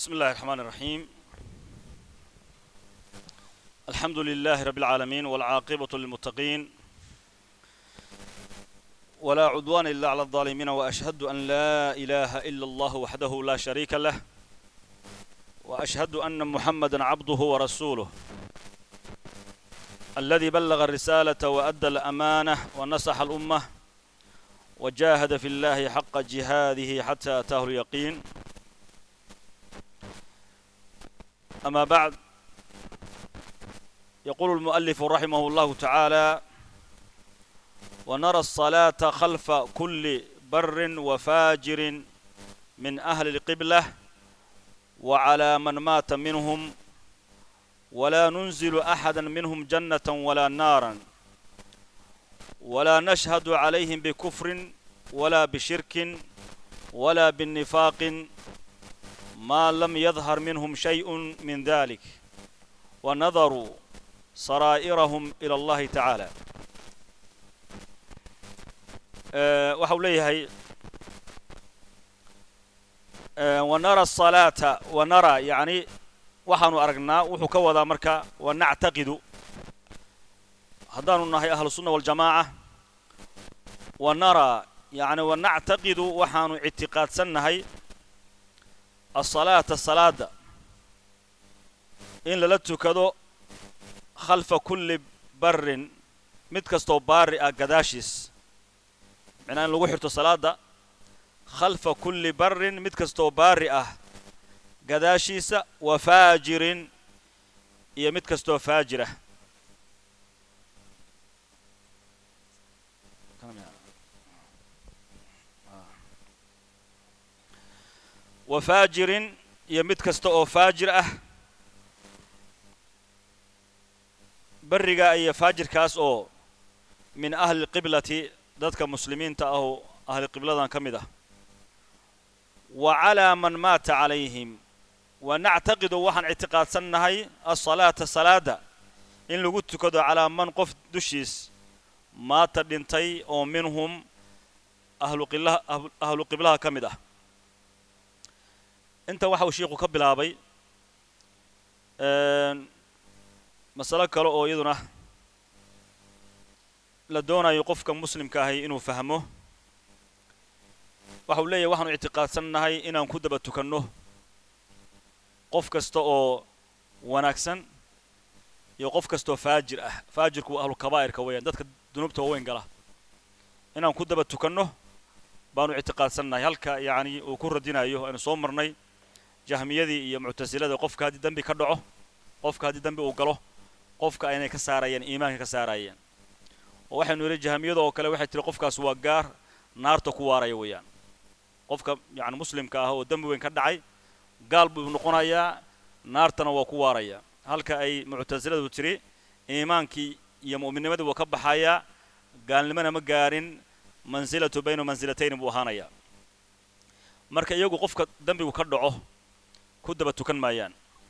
بسم الله الرحمن الرحيم الحمد لله رب العالمين والعاقبة للمتقين ولا عدوان إلا على الظالمين وأشهد أن لا إله إلا الله وحده لا شريك له وأشهد أن محمدا عبده ورسوله الذي بلغ الرسالة وأدى الأمانة ونصح الأمة وجاهد في الله حق جهاده حتى أتاه اليقين أما بعد يقول المؤلف رحمه الله تعالى ونرى الصلاة خلف كل بر وفاجر من أهل القبلة وعلى من مات منهم ولا ننزل أحدا منهم جنة ولا نارا ولا نشهد عليهم بكفر ولا بشرك ولا بالنفاق ما لم يظهر منهم شيء من ذلك ونظروا سرائرهم إلى الله تعالى أه waxau leeyahay wanara الصلاaةa wanara yani waxaanu aragnaa wuxuu ka wadaa marka wanactaqidu haddaanu nahay ahlu الsunة والجamاعة wanara yani wanactaqidu waxaanu ictiqaadsannahay الصلاaةa salaada in lala tukado khalfa kulli barin mid kastoo baari ah gadaashiis micnaa in lagu xirto salaada khalfa kulli barin mid kastoo baari ah gadaashiisa wa faajirin iyo mid kastoo faajirah wa faajirin iyo mid kasta oo faajir ah beriga iyo faajirkaas oo min ahli qiblati dadka muslimiinta ah oo ahli qibladan ka mid ah wa calaa man maata calayhim wa nactaqidu waxaan ictiqaadsannahay asalaata salaada in lagu tukado calaa man qof dushiis maata dhintay oo minhum ahlu qiblaha ka mid ah intan waxa uu sheikhu ka bilaabay masalo kale oo iyaduna la doonayo qofka muslimka ahay inuu fahmo waxa uu leeyahy waxaanu ictiqaadsannahay inaan ku daba tukanno qof kasta oo wanaagsan iyo qof kastaoo faajir ah faajirku waa ahlu kabaa'irka weeyaan dadka dunuubta waaweyn gala inaan ku daba tukanno baanu ictiqaadsannahay halka yacni uu ku radinayo aynu soo marnay jahmiyadii iyo muctasilada qofka haddii dembi ka dhaco qofka haddii dembi uu galo qofka aynay ka saarayeen iimaanka ka saarayeen oo waxaynu yidhi jahamiyada oo kale waxay tiri qofkaas waa gaar naarta ku waaraya weeyaan qofka yacni muslimka ah oo dembi weyn ka dhacay gaal buu noqonayaa naartana waa ku waaraya halka ay muctasiladu tiri iimaankii iyo mu'minnimadii wuu ka baxayaa gaalnimona ma gaarin mansilatu bayna mansilatayn buu ahaanayaa marka iyagu qofka dembigu ka dhaco ku daba tukan maayaan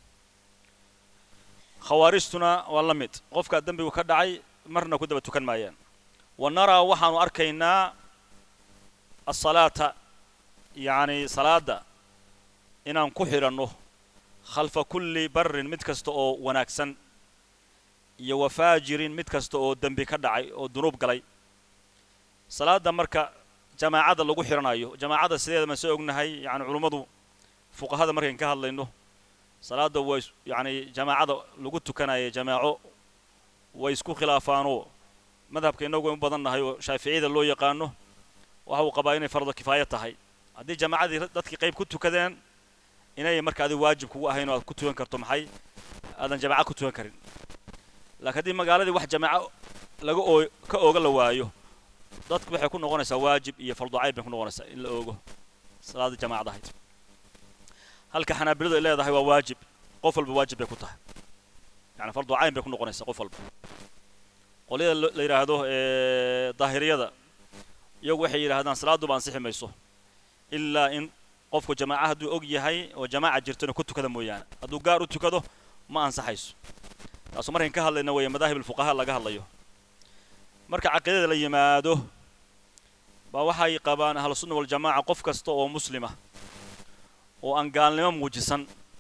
khawaarijtuna waa la mid qofkaa dembigu ka dhacay marna ku daba tukan maayaan wa naraa waxaanu arkaynaa asalaata yacni salaada inaan ku xidhanno khalfa kulli barin mid kasta oo wanaagsan iyo wa faajirin mid kasta oo dembi ka dhacay oo dunuub galay salaada marka jamaacada lagu xidhanayo jamaacada sideeda maan soo ognahay yani culummadu fuqahada markayn ka hadlayno salaada way yacni jamaacada lagu tukanaya jamaaco way isku khilaafaanoo madhabka innagu wayn u badan nahay oo shaaficiyada loo yaqaano waxa uu qabaa inay fardo kifaayo tahay haddii jamaacadii dadkii qayb ku tukadeen inay marka adi waajib kugu ahayn oo aad ku tukan karto maxay aadan jamaaco ku tukan karin laakiin haddii magaaladii wax jamaaco laga oo ka ooga la waayo dadku waxay ku noqonaysaa waajib iyo fardu cayn bay ku noqonaysaa in la oogo salaadii jamaacad ahayd halka xanaabiladu ay leedahay waa waajib qof walba waajib bay ku tahay yani fardu cayn bay ku noqonaysaa qof walba qolyada la yidhaahdo daahiriyada iyagu waxay yidhahdaan salaaduba ansixi mayso ilaa in qofku jamaaca hadduu og yahay oo jamaaca jirtona ku tukada mooyaane hadduu gaar u tukado ma ansaxayso taasu markayn ka hadlayna weeye madaahib alfuqahaa laga hadlayo marka caqiidada la yimaado baa waxay qabaan ahlusunna waljamaaca qof kasta oo muslima oo aan gaalnimo muujisan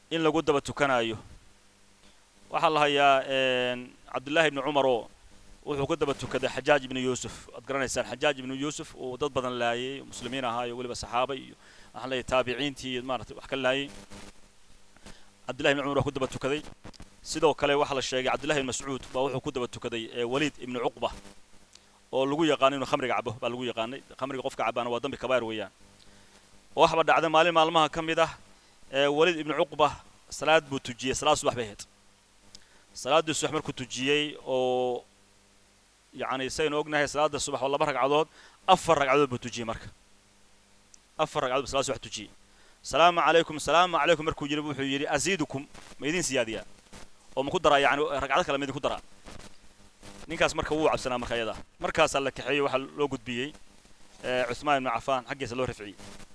in lagu daba tukanayo waxaa la hayaa cabdullaahi ibni cumar oo wuxuu ku daba tukaday xajaaj ibnu yuusuf waad garanaysaan xajaaj ibnu yuusuf uu dad badan laayay muslimiin ahaa iyo weliba saxaaba iyo waxaan leeyahay taabiciintii iyo maaragtay wax ka laayay cabdullahi ibni cumar waa ku daba tukaday sidoo kale waxaa la sheegay cabdullahi ibn mascuud baa wuxuu ku daba tukaday waliid ibnu cuqba oo lagu yaqaano inuu khamriga cabo baa lagu yaqaanay khamriga qofka cabaana waa dambi kabaar weeyaan waxba dhacday maalin maalmaha ka mid ah waliid ibnu cuqba salaad buu tujiyey salaad subax bay ahayd salaaddii subax markuu tujiyey oo yacni saynu ognahay salaada subax oo laba ragcadood afar ragcadood buu tujiyey marka afar ragcadood buu salaad subax tujiyey salaamu calaykum salaamu calaykum markuu yidhi wuxuu yidhi asiidukum ma idiin siyaadiyaa oo ma ku daraa yani ragcado kale ma idinku daraa ninkaas marka wuu cabsanaa marka ayada markaasaa la kaxeeyey waxaa loo gudbiyey cuثmaan ibnu cafaan xaggiisa loo rafciyey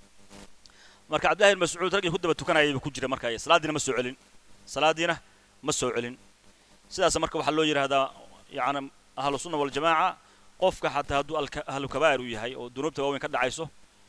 marka cabdillahi ibn mascuud raggii ku daba tukanayay buu ku jira marka salaaddiina ma soo celin salaaddiina ma soo celin sidaas marka waxaa loo yidhaahdaa yani ahlu sunna waljamaaca qofka xataa hadduu ahlu kabaa'ir uu yahay oo dunuubta waaweyn ka dhacayso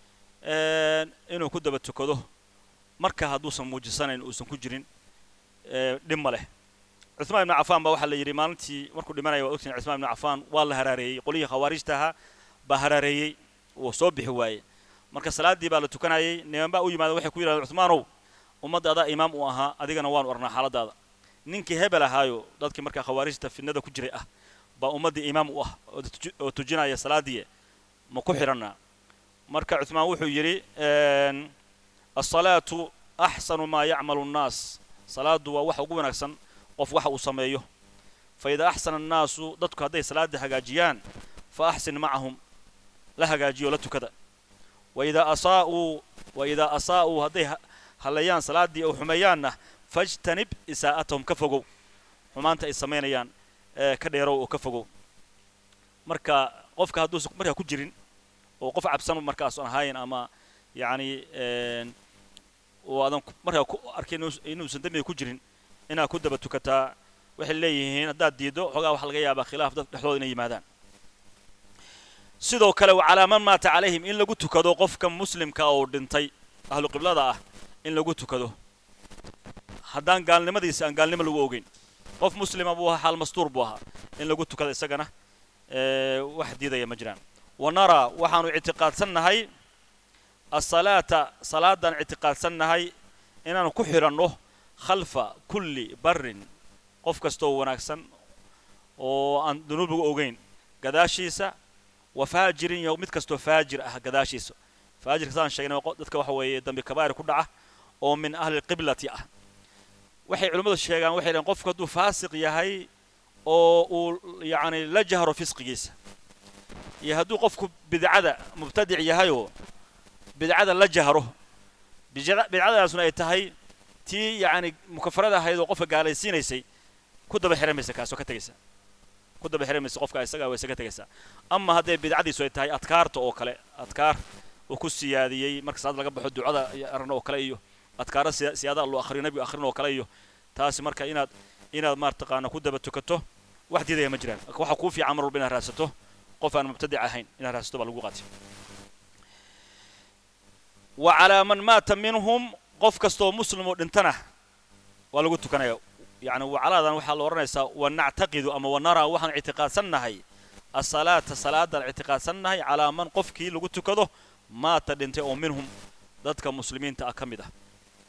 inuu ku daba tukado marka hadduusan muujisanayn uusan ku jirin dhib ma leh cuثmaan ibnu cafaan baa waxaa la yidhi maalintii markuu dhimanaya waa ogtiin cuثmaan ibnu cafaan waa la haraareeyey qolihii khawaarijta ahaa baa haraareeyey wuu soo bixi waayey marka salaaddii baa la tukanayay niman baa u yimaada waxay ku yidhahdeen cuثmaanow ummadda adaa imaam u ahaa adigana waanu arnaa xaaladaada ninkii hebel ahaayo dadkii markaa khawaarijta fidnada ku jiray ah baa ummaddii imaam u ah oo tujinaya salaaddii ma ku xidhannaa marka cuثmaan wuxuu yidhi asalaatu axsanu maa yacmalu nnaas salaaddu waa waxa ugu wanaagsan qof waxa uu sameeyo fa idaa axsana annaasu dadku hadday salaadda hagaajiyaan fa axsin macahum la hagaajiyo la tukada wa idaa asaa'uu wa idaa asaa'uu hadday hallayaan salaaddii oo xumeeyaanna fajtanib isaa'atahum ka fogow xumaanta ay samaynayaan ka dheerow oo ka fogow marka qofka hadduusan markaa ku jirin oo qof cabsan markaas aan ahayn ama yacni oo aadan markaa ku arkin inuusan dembiga ku jirin inaad ku daba tukataa waxay leeyihiin haddaad diiddo xoogaa waxa laga yaabaa khilaaf dad dhexdooda inay yimaadaan sidoo kale calaa man maata calayhim in lagu tukado qofka muslimka oo dhintay ahlu qiblada ah in lagu tukado haddaan gaalnimadiisa aan gaalnimo lagu ogeyn qof muslima buu ahaa xaal mastuur buu ahaa in lagu tukado isagana wax diidaya ma jiraan wa naraa waxaanu ictiqaadsannahay asalaata salaadaan ictiqaadsannahay inaanu ku xidhanno khalfa kulli barrin qof kastooo wanaagsan oo aan dunuubiga ogeyn gadaashiisa wa faajirin iyo mid kastoo faajir ah gadaashiisa faajirka saan sheegnay dadka waxa weeye dambi kabaa'ir ku dhaca oo min ahli qiblati ah waxay culimmadu sheegaan waxay dhaheen qofku hadduu faasiq yahay oo uu yacni la jahro fisqigiisa iyo hadduu qofku bidcada mubtadic yahayoo bidcada la jahro bidcadaasuna ay tahay tii yacni mukafarada ahayd oo qofka gaalaysiinaysay ku daba xiramaysa kaasoo ka tegaysa ku daba xiramaysa qofka isagaa wayse ka tegaysaa ama hadday bidcadiisu ay tahay adkaarta oo kale adkaar uu ku siyaadiyey marka salaad laga baxo ducada aran oo kale iyo adkaara siyaadaha loo akhriyo nabigu akhrin oo kale iyo taasi marka inaad inaad maartaqaana ku daba tukato wax diidaya ma jiraan waxa kuu fiican mar walba inaad raadsato qof aan mubtadic ahayn inaad raadsato baa lagu qaatay wa calaa man maata minhum qof kastooo muslim oo dhintana waa lagu tukanaya yani wacalaadan waxaa la odhanaysaa wa nactaqidu ama wa naraa waxaan ictiqaadsannahay asalaata salaadaan ictiqaadsannahay calaa man qofkii lagu tukado maata dhintay oo minhum dadka muslimiinta ah ka mid ah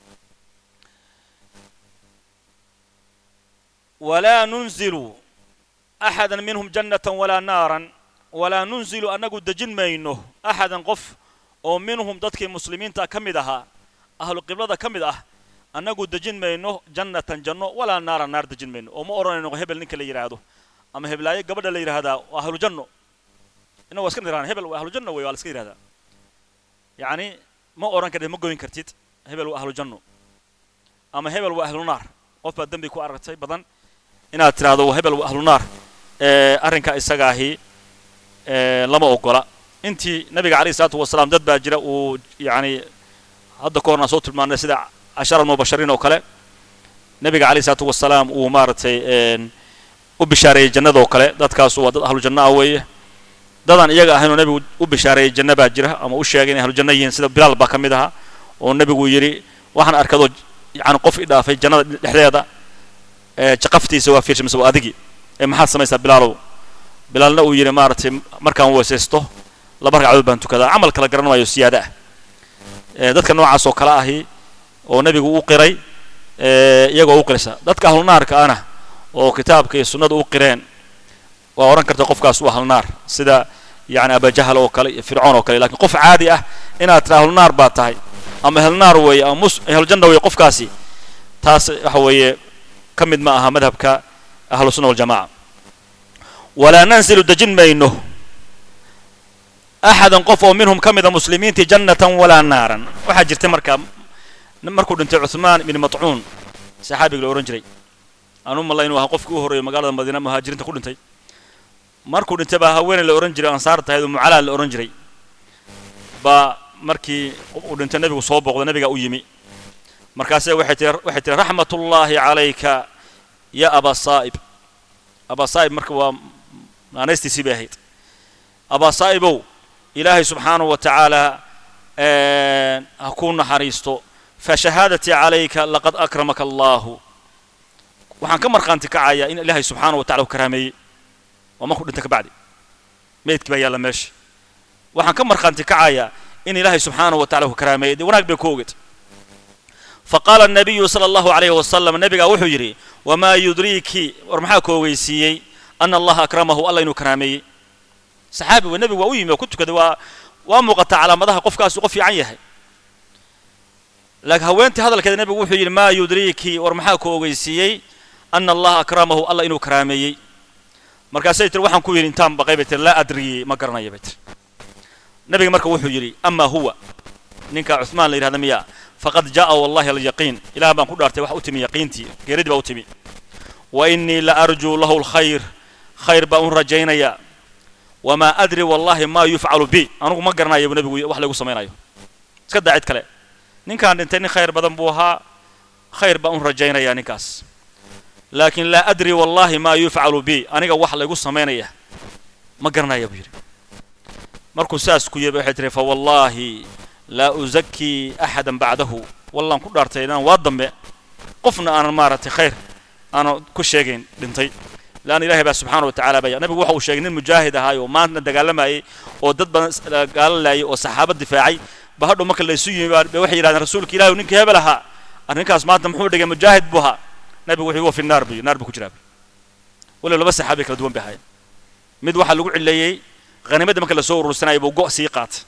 walaa nunzilu axadan minhum jannatan walaa naaran walaa nunzilu annagu dejin mayno axadan qof oo minhum dadkii muslimiinta ka mid ahaa ahlu qiblada ka mid ah annagu dejin mayno jannatan janno walaa naaran naar dejin mayno oo ma odhanayno hebel ninka la yidhaahdo ama heblaayo gabadha la yidhaahdaa waa ahlu janno inna waa iska niraan hebel waa ahlu janno wey waa la iska yidhahdaa yacni ma odhan kartid ma goyn kartid hebel waa ahlu janno ama hebel waa ahlu naar qof baa dembi ku aragtay badan inaad tidhaahdo waa hebel waa ahlu naar arrinka isagaahi lama ogola intii nabiga alayh isalaatu wasalaam dad baa jira uu yacni hadda ka hornaan soo tilmaanay sida cashara almubashariin oo kale nabiga alayh isalaatu wasalaam uu maaragtay u bishaareeyey jannada oo kale dadkaasu waa dad ahlu janno ah weeye dadaan iyaga ahaynoo nebigu u bishaareeyey janno baa jira ama u sheegay inay ahlu janno yihiin sida bilaal baa ka mid ahaa oo nebigu yidhi waxaan arkadoo yani qof i dhaafay jannada dhexdeeda jaqaftiisa waa fiirshay mise waa adigii ee maxaad samaysaa bilaalow bilaalna uu yidhi maaragtay markaan weesaysto laba ragcadood baan tukadaa camal kala garan maayo siyaada ah dadka noocaas oo kale ahi oo nebigu u qiray iyagoo u qiraysa dadka ahlunaarka ana oo kitaabka iyo sunnada u qireen waa odhan karta qofkaas u ahlnaar sida yani abajahal oo kale iyo fircoon oo kale lakin qof caadi ah inaad tira ahlunaar baad tahay ama ehelnaar weeye ama mus eheljanna weeye qofkaasi taas waxa weeye ka mid ma aha madhabka ahlu sunna waljamaca walaa nanzilu dejin mayno axadan qof oo minhum ka mida muslimiinti jannatan walaa naaran waxaa jirtay markaa markuu dhintay cuhmaan ibni matcuun saxaabiga la odhan jiray anu malla inuu ahaa qofkii u horreeyo magaalada madiina muhaajiriinta ku dhintay markuu dhintay baa haweeney la odhan jiray ansaar tahayd oo mucalaa la odhan jiray baa markii uu dhintay nebigu soo booqday nebigaa u yimi markaase waxay tii waxay tihi raxmatullaahi calayka ya abaa saa'ib abaa saa'ib marka waa naanaystiisii bay ahayd abaa saa'ibow ilaahay subxaanahu wa tacaala ha kuu naxariisto fa shahaadatii calayka laqad akramaka allaahu waxaan ka markhaanti kacayaa in ilaahay subxaanahu wa tacala u karaameeyey waa markuu dhinta ka bacdi meydkii baa yaalla meesha waxaan ka markhaanti kacayaa in ilaahay subxaanahu wa tacala ku karaameeyey dee wanaag bay ku oged faqaala الnabiyu salى allahu alayh wasalam nebigaa wuxuu yidhi wamaa yudriiki war maxaa ku ogeysiiyey ana allaha akramahu alla inuu karaameeyey saxaabi wa nebigu waa u yimi oo ku tukaday waa waa muuqataa calaamadaha qofkaasu qof fiican yahay laakiin haweentii hadalkeeda nebigu wuxuu yidhi maa yudriiki war maxaa ku ogeysiiyey ana allaha akramahu alla inuu karaameeyey markaasay tiri waxaan ku yidhi intaan baqay bay tiri laa adrii ma garanaya bay tiri nebiga marka wuxuu yidhi ama huwa ninka cuhmaan la yidhahda miya faqad jaa'a wallahi alyaqiin ilaah baan ku dhaartay wax u timi yaqiintii geeridii baa u timi wa innii la arjuu lahu lkhayr khayr baan u rajaynayaa wamaa adri wallahi maa yufcalu bi anugu ma garanayo nebigu wax laygu samaynayo iska daa cid kale ninkaan dhintay nin khayr badan buu ahaa khayr baan u rajaynayaa ninkaas laakiin laa adri wallahi maa yufcalu bi aniga wax laygu samaynaya ma garanaya buu yidhi markuu saas ku yiri waxay tihi fa wallaahi laa uzakii axadan bacdahu wallaan ku dhaartay inaan waa dambe qofna aanan maaragtay khayr aanan ku sheegayn dhintay leanna ilahay baa subxaana wa tacala baya nabigu waxa uu sheegay nin mujaahid ahaay oo maantna dagaalamayay oo dad badan gaalalaayay oo saxaaba difaacay ba hadhow marka laysu yimi ba waxay yidhahdeen rasuulka ilahi ninka hebel ahaa arrinkaas maanta muxuu dhigay mujaahid buu ahaa nabigu wuxuu wa fi naar buy naar buu ku jiraa waliba laba saxaabi kala duwan bay ahaayeen mid waxaa lagu cileeyey hanimadda marka lasoo urursanayay buu go' sii qaatay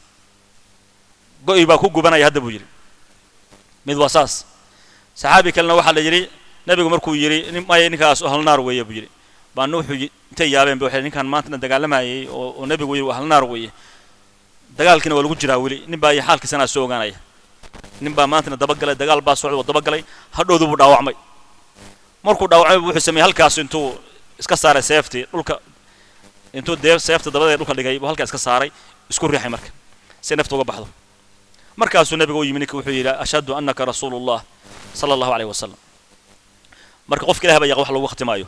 go'ii baa ku gubanaya hadda buu yidhi mid waa saas saxaabi kalena waxaa la yidhi nebigu markuu yidhi maya ninkaas ahlnaar weeye buu yidhi baana wuxuu intay yaabeen ba waxay ninkaan maantana dagaalamayay oo oo nebigu yidhi ahlnaar weeye dagaalkiina waa lagu jiraa weli nin baa iyo xaalkiisanaa soo ogaanaya nin baa maantana dabagalay dagaal baa socday oo dabagalay hadhowdu buu dhaawacmay markuu dhaawacmay wuxuu sameeyey halkaas intuu iska saaray seeftii dhulka intuu dee seefta dabadeed dhulka dhigay buu halkaa iska saaray isku riixay marka si nafta uga baxdo markaasuu nebiga u yimi ninka wuxuu yidhi ashhadu annaka rasuulu llah sala allahu alayh wasalam marka qofka ilahi baa yaqa wax lagu khatimaayo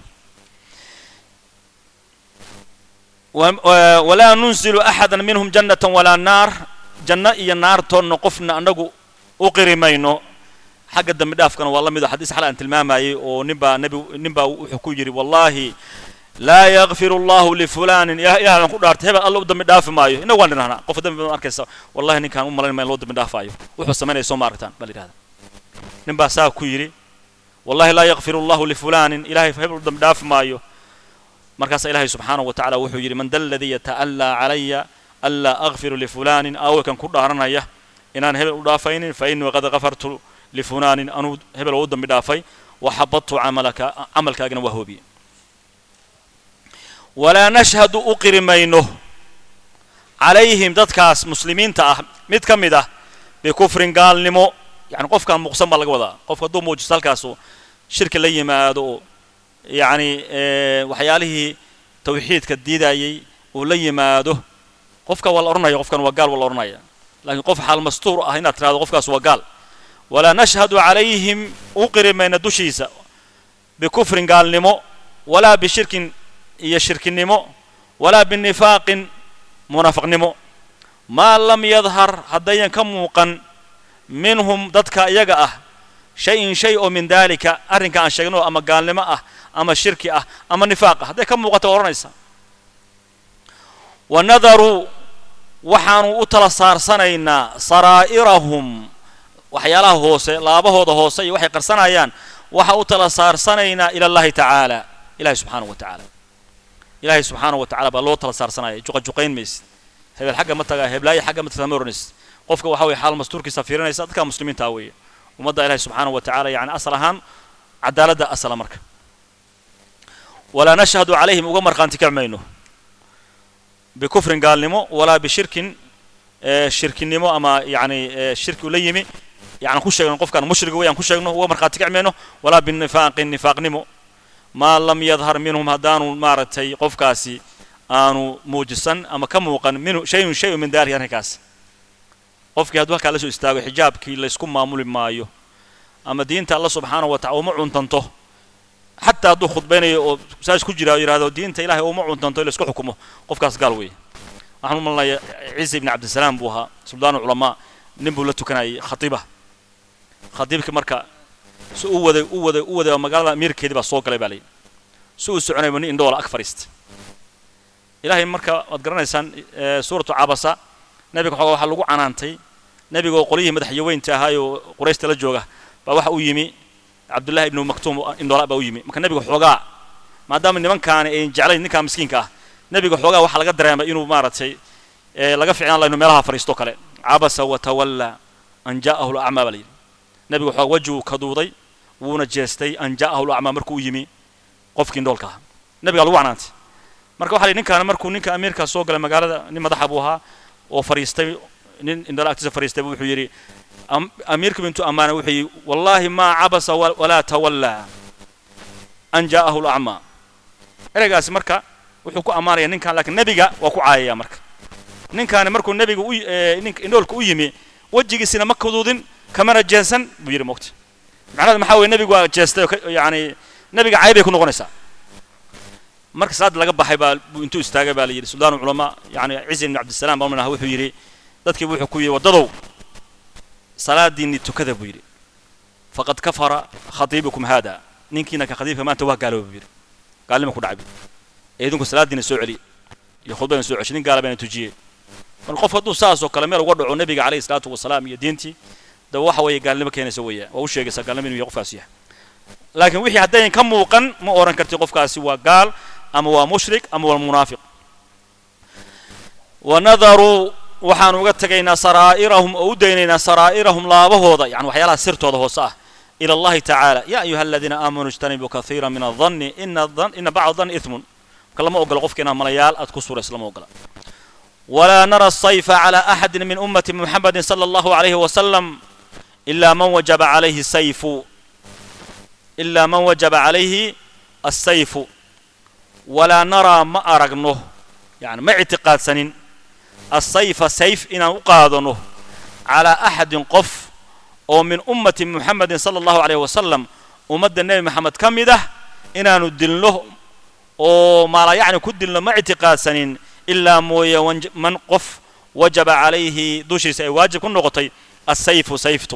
walaa nunzilu axada minhum jannatan walaa naar janno iyo naartoonna qofna annagu u qiri mayno xagga dambi dhaafkana waa la mid oo xadiis xal aan tilmaamayay oo ninbaa nebi ninbaa wuxuu ku yidhi wallaahi laa yakfir allahu lifulanin ilaah baan ku dhaartay hebel alla u dambi dhaafi maayo innagu waan dhinahnaa qofka dambi badan arkaysa wallahi ninkaan u malayn mayn loo dambi dhaafaayo wuxuu samaynaya soo ma aragtaan baa la yidhahda nin baa saa ku yidhi wallahi laa yakfir allahu lifulanin ilahay hebel u dambi dhaafi maayo markaasaa ilahay subxaanahu wa tacala wuxuu yidhi man da aladii yata'allaa calaya anlaa akfiru lifulanin aawe kan ku dhaaranaya inaan hebel u dhaafaynin fa innii qad gafartu lifulanin anuu hebel oo u dambi dhaafay waxabadtu camalaka camalkaagana waa hoobiyey walaa nashhadu u qiri mayno calayhim dadkaas muslimiinta ah mid ka mid ah bikufrin gaalnimo yani qofkaan muuqsan baa laga wadaa qofka hadduu muujisto halkaasu shirki la yimaado oo yacni waxyaalihii tawxiidka diidayay uu la yimaado qofka waa la odhanaya qofkan waa gaal waa la odhanaya laakiin qof xaal mastuur ah inaad tirahdo qofkaas waa gaal walaa nashhadu calayhim u qiri mayno dushiisa bikufrin gaalnimo walaa bishirkin iyo shirkinimo walaa binifaaqin munaafiqnimo maa lam yadhar haddayan ka muuqan minhum dadka iyaga ah shayin shay oo min daalika arrinka aan sheegno ama gaalnimo ah ama shirki ah ama nifaaq ah hadday ka muuqata waa odhanaysaa wa nadaruu waxaanu u tala saarsanaynaa saraa'irahum waxyaalaha hoose laabahooda hoose iyo waxay qarsanayaan waxa u tala saarsanaynaa ila allahi tacaala ilahi subxaanahu wa tacaala ilaahay subxaanahu wa tacala baa loo tala saarsanaya juqajuqayn maysid hebel xagga ma tagaa heblaayo xagga ma tagtaa ma oranaysid qofka waxa weye xaal mastuurkiisa fiirinaysa dadka muslimiinta ah weeye ummadda ilahi subxaanahu wa tacala yani asal ahaan cadaaladda asala marka walaa nashhadu calayhim uga markhaanti kici mayno bikufrin gaalnimo walaa bishirkin shirkinimo ama yani shirki ula yimi yani ku sheegno qofkaan mushrig wey aan ku sheegno uga markhaati kici mayno walaa binifaaqin nifaaqnimo maa lam yadhar minhum haddaanu maaragtay qofkaasi aanu muujisan ama ka muuqan minhu shayun shay min daari arrinkaas qofkii hadduu halkaa la soo istaago xijaabkii laysku maamuli maayo ama diinta alla subxaanahu wa tacala uma cuntanto xataa hadduu khudbaynayo oo saas ku jira oo yidhahdo diinta ilahay uma cuntanto in laisku xukumo qofkaas gaal weeye waxaan u malnaya ciise ibni cabdisalaam buu ahaa suldaanu culamaa nin buu la tukanayay khatiiba khatiibkii marka si u waday u waday u waday oo magaalada amiirkeedii baa soo galay baa layidhi si uu soconayba nin indhoola ag fadhiista ilaahay marka waad garanaysaan suuratu cabasa nebiga xoogaa waxaa lagu canaantay nebiga oo qolyihii madaxyaweynta ahaayoo qurayshta la jooga baa waxa u yimi cabdullahi ibnu maktuum indhoola baa u yimi marka nebiga xoogaa maadaama nimankaani ayn jeclayn ninkaa miskiinka ah nebiga xoogaa waxaa laga dareemay inuu maaragtay laga ficnaan laha inuu meelaha fadhiisto kale cabasa watawallaa an jaa'ahu lacmaa baa la yidhi nebiga xoogaa wejiguu kaduuday wuuna jeestay an jaa'ahu lacmaa markuu u yimi qofkii indhoolka ahaa nebigaa lagu canaantay marka waxa la yidhi ninkaana markuu ninka amiirkaa soo galay magaalada nin madaxa buu ahaa oo fadhiistay nin indhala agtiisa fadhiistay wuxuu yidhi amiirkiibu intuu ammaanay wuxuu yidhi wallaahi maa cabasa walaa tawallaa an jaa'ahu lacmaa ereygaasi marka wuxuu ku ammaanaya ninkan laakiin nebiga waa ku caayaya marka ninkaani markuu nebiga u indhoolka u yimi wejigiisina ma kaduudin kamana jeensan buu yidhi mogta macnaheed maxaa weye nebigu waa jeestay oo yani nebiga cay bay ku noqonaysaa marka salaadda laga baxay baa intuu istaagay baa la yidhi suldaanu culamaa yani ciise ibn cabdisalaam baa manaha wuxuu yidhi dadkii wuxuu ku yidhi waddadow salaadiinni tukada buu yidhi faqad kafara khatiibukum haada ninkiina ka khatiibka maanta waa gaalooba buu yidhi gaalnima ku dhacay buu ee idinku salaadiina soo celiye iyo khudbadina soo ceshay nin gaala baana tujiyey marka qof hadduu saas oo kale meel uga dhaco nebiga calayhi salaatu wasalaam iyo diintii daba waxa weeye gaalnimo keenaysa weeya waa u sheegaysaa gaalnimo inuu yahay qofkaasi yahay laakiin wixii haddayn ka muuqan ma oran karti qofkaasi waa gaal ama waa mushrik ama waa munaafiq wanadaruu waxaan uga tegaynaa saraa'irahum oo u daynaynaa saraa'irahum laabahooda yani waxyaalaha sirtooda hoose ah ila allahi tacaala ya ayuha aladiina aamanuu ijtanibuu kathiira min adanni ina ina bacda danni ithmun marka lama ogola qofka inaa malayaal aad ku surayso lama ogola walaa nara asayfa cala axadin min ummati muxamedin sala allahu alayhi wasalam ilaa man wajaba calayhi sayfu ilaa man wajaba calayhi asayfu walaa naraa ma aragno yani ma ictiqaadsanin asayfa sayf inaan u qaadano calaa axadin qof oo min ummati muxamedin sala allahu alayh wasalam ummadda nebi moxamed ka mid ah inaanu dilno oo maala yacni ku dilno ma ictiqaadsanin ilaa mooye man qof wajaba calayhi dushiisa ay waajib ku noqotay asayfu sayftu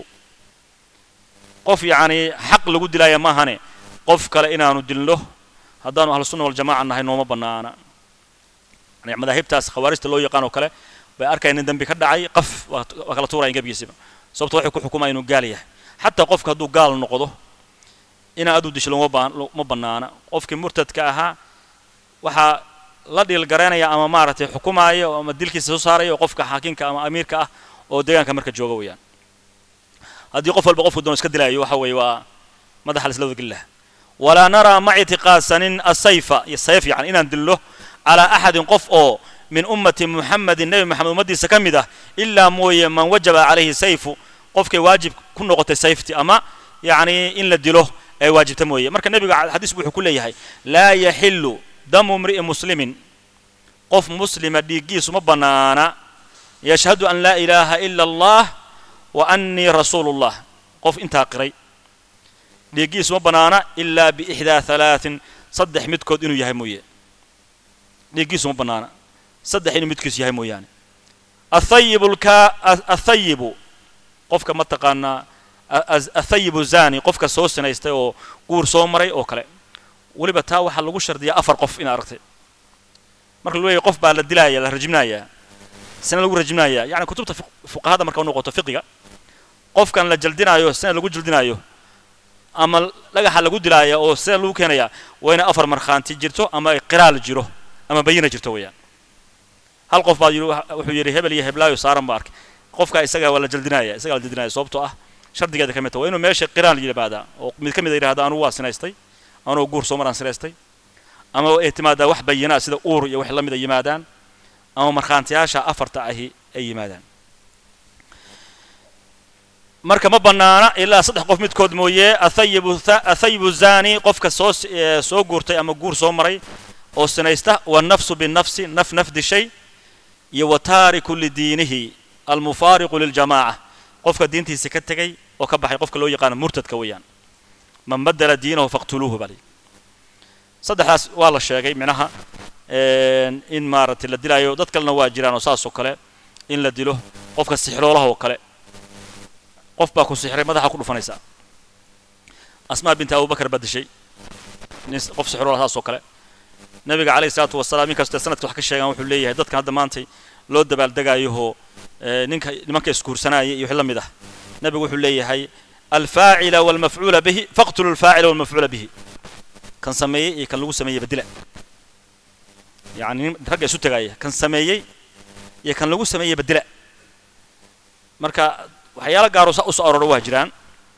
qof yacni xaq lagu dilaya maahane qof kale inaanu dilno haddaanu ahlu sunna waljamaca nahay nooma bannaana yani madaahibtaas khawaarijta loo yaqaan oo kale bay arkayaan in dembi ka dhacay qaf waa kala tuurayan gebigiisiba sababto waxay ku xukumaya inuu gaal yahay xataa qofka hadduu gaal noqdo inaa aduu disho ma bannaana qofkii murtadka ahaa waxaa la dhiilgaraynaya ama maaragtay xukumaaya ama dilkiisa soo saaraya oo qofka xaakinka ama amiirka ah oo deegaanka marka jooga weeyaan haddii qof walba qofku doono iska dilaayo waxa weeye waa madaxa laisla wadageli laha walaa naraa ma ictiqaadsanin asayfa iyo sayf yani inaan dilno calaa axadin qof oo min ummati muxamedin nebi moxamed ummaddiisa ka mid ah ilaa mooye man wajaba calayhi sayfu qofkay waajib ku noqotay sayfti ama yacni in la dilo ay waajibta mooye marka nebiga xadiisku wuxuu ku leeyahay laa yaxilu damu mri'i muslimin qof muslima dhiiggiisu ma bannaana yashhadu an laa ilaaha ila allah wa annii rasuulu llah qof intaa qiray dhiiggiisu ma bannaana ilaa biixdaa halaatin saddex midkood inuu yahay mooye dhiiggiisu ma bannaana saddex inuu midkiisu yahay mooyaane athayibu lka athayibu qofka mataqaanaa athayibu zani qofka soo sinaystay oo guur soo maray oo kale weliba taa waxaa lagu shardiyaa afar qof in aragtay marka lagu leeyahy qof baa la dilaaya la rajminayaa sina lagu rajminayaa yani kutubta fuqahada marka u noqoto fiqiga qofkan la jaldinaayo sina lagu jaldinaayo ama dhagaxa lagu dilaaya oo sina lagu keenaya waa inay afar markhaanti jirto ama qiraal jiro ama bayina jirto weeyaan hal qof baa yidhi wuxuu yidhi hebel iyo heblaayo saaran baa arkay qofka isaga waa la jaldinaya isagaa la jaldinaya sababtoo ah shardigeeda ka mid ta waa inuu meesha qiraal yimaadaa oo mid ka mid a yidhahda anugu waa sinaystay anugu guur soo maraan sinaystay ama ay timaadaa wax bayinaa sida uur iyo wax la mid a yimaadaan ama markhaantiyaasha afarta ahi ay yimaadaan marka ma bannaana ilaa saddex qof midkood mooye athayibu athayibu zani qofka soo soo guurtay ama guur soo maray oo sinaysta wannafsu binnafsi naf naf dishay iyo wa taariku lidiinihi almufaariqu liljamaaca qofka diintiisa ka tegay oo ka baxay qofka loo yaqaano murtadka weeyaan man badala diinahu faqtuluuhu bali saddexdaas waa la sheegay minaha in maaragtay la dilaayo dad kalena waa jiraan oo saas oo kale in la dilo qofka sixroolaha oo kale qof baa ku sixray madaxa ku dhufanaysaa asmaa binti abubakar baa dishay nin qof sixroolaha saas oo kale nabiga calayhi salaatu wasalaam inkastoo sanadka wax ka sheegaan wuxuu leeyahay dadkan hadda maantay loo dabaaldegayahoo ninka nimanka iskuursanaya iyo wix la mid ah nabigu wuxuu leeyahay alfaacila walmafcuula bihi faqtulu alfaacila walmafcuula bihi kan sameeyey iyo kan lagu sameeyey badila yacni ragga isu tegaya kan sameeyey iyo kan lagu sameeyey badila marka waxyaala gaaroo sa usoo aroora waa jiraan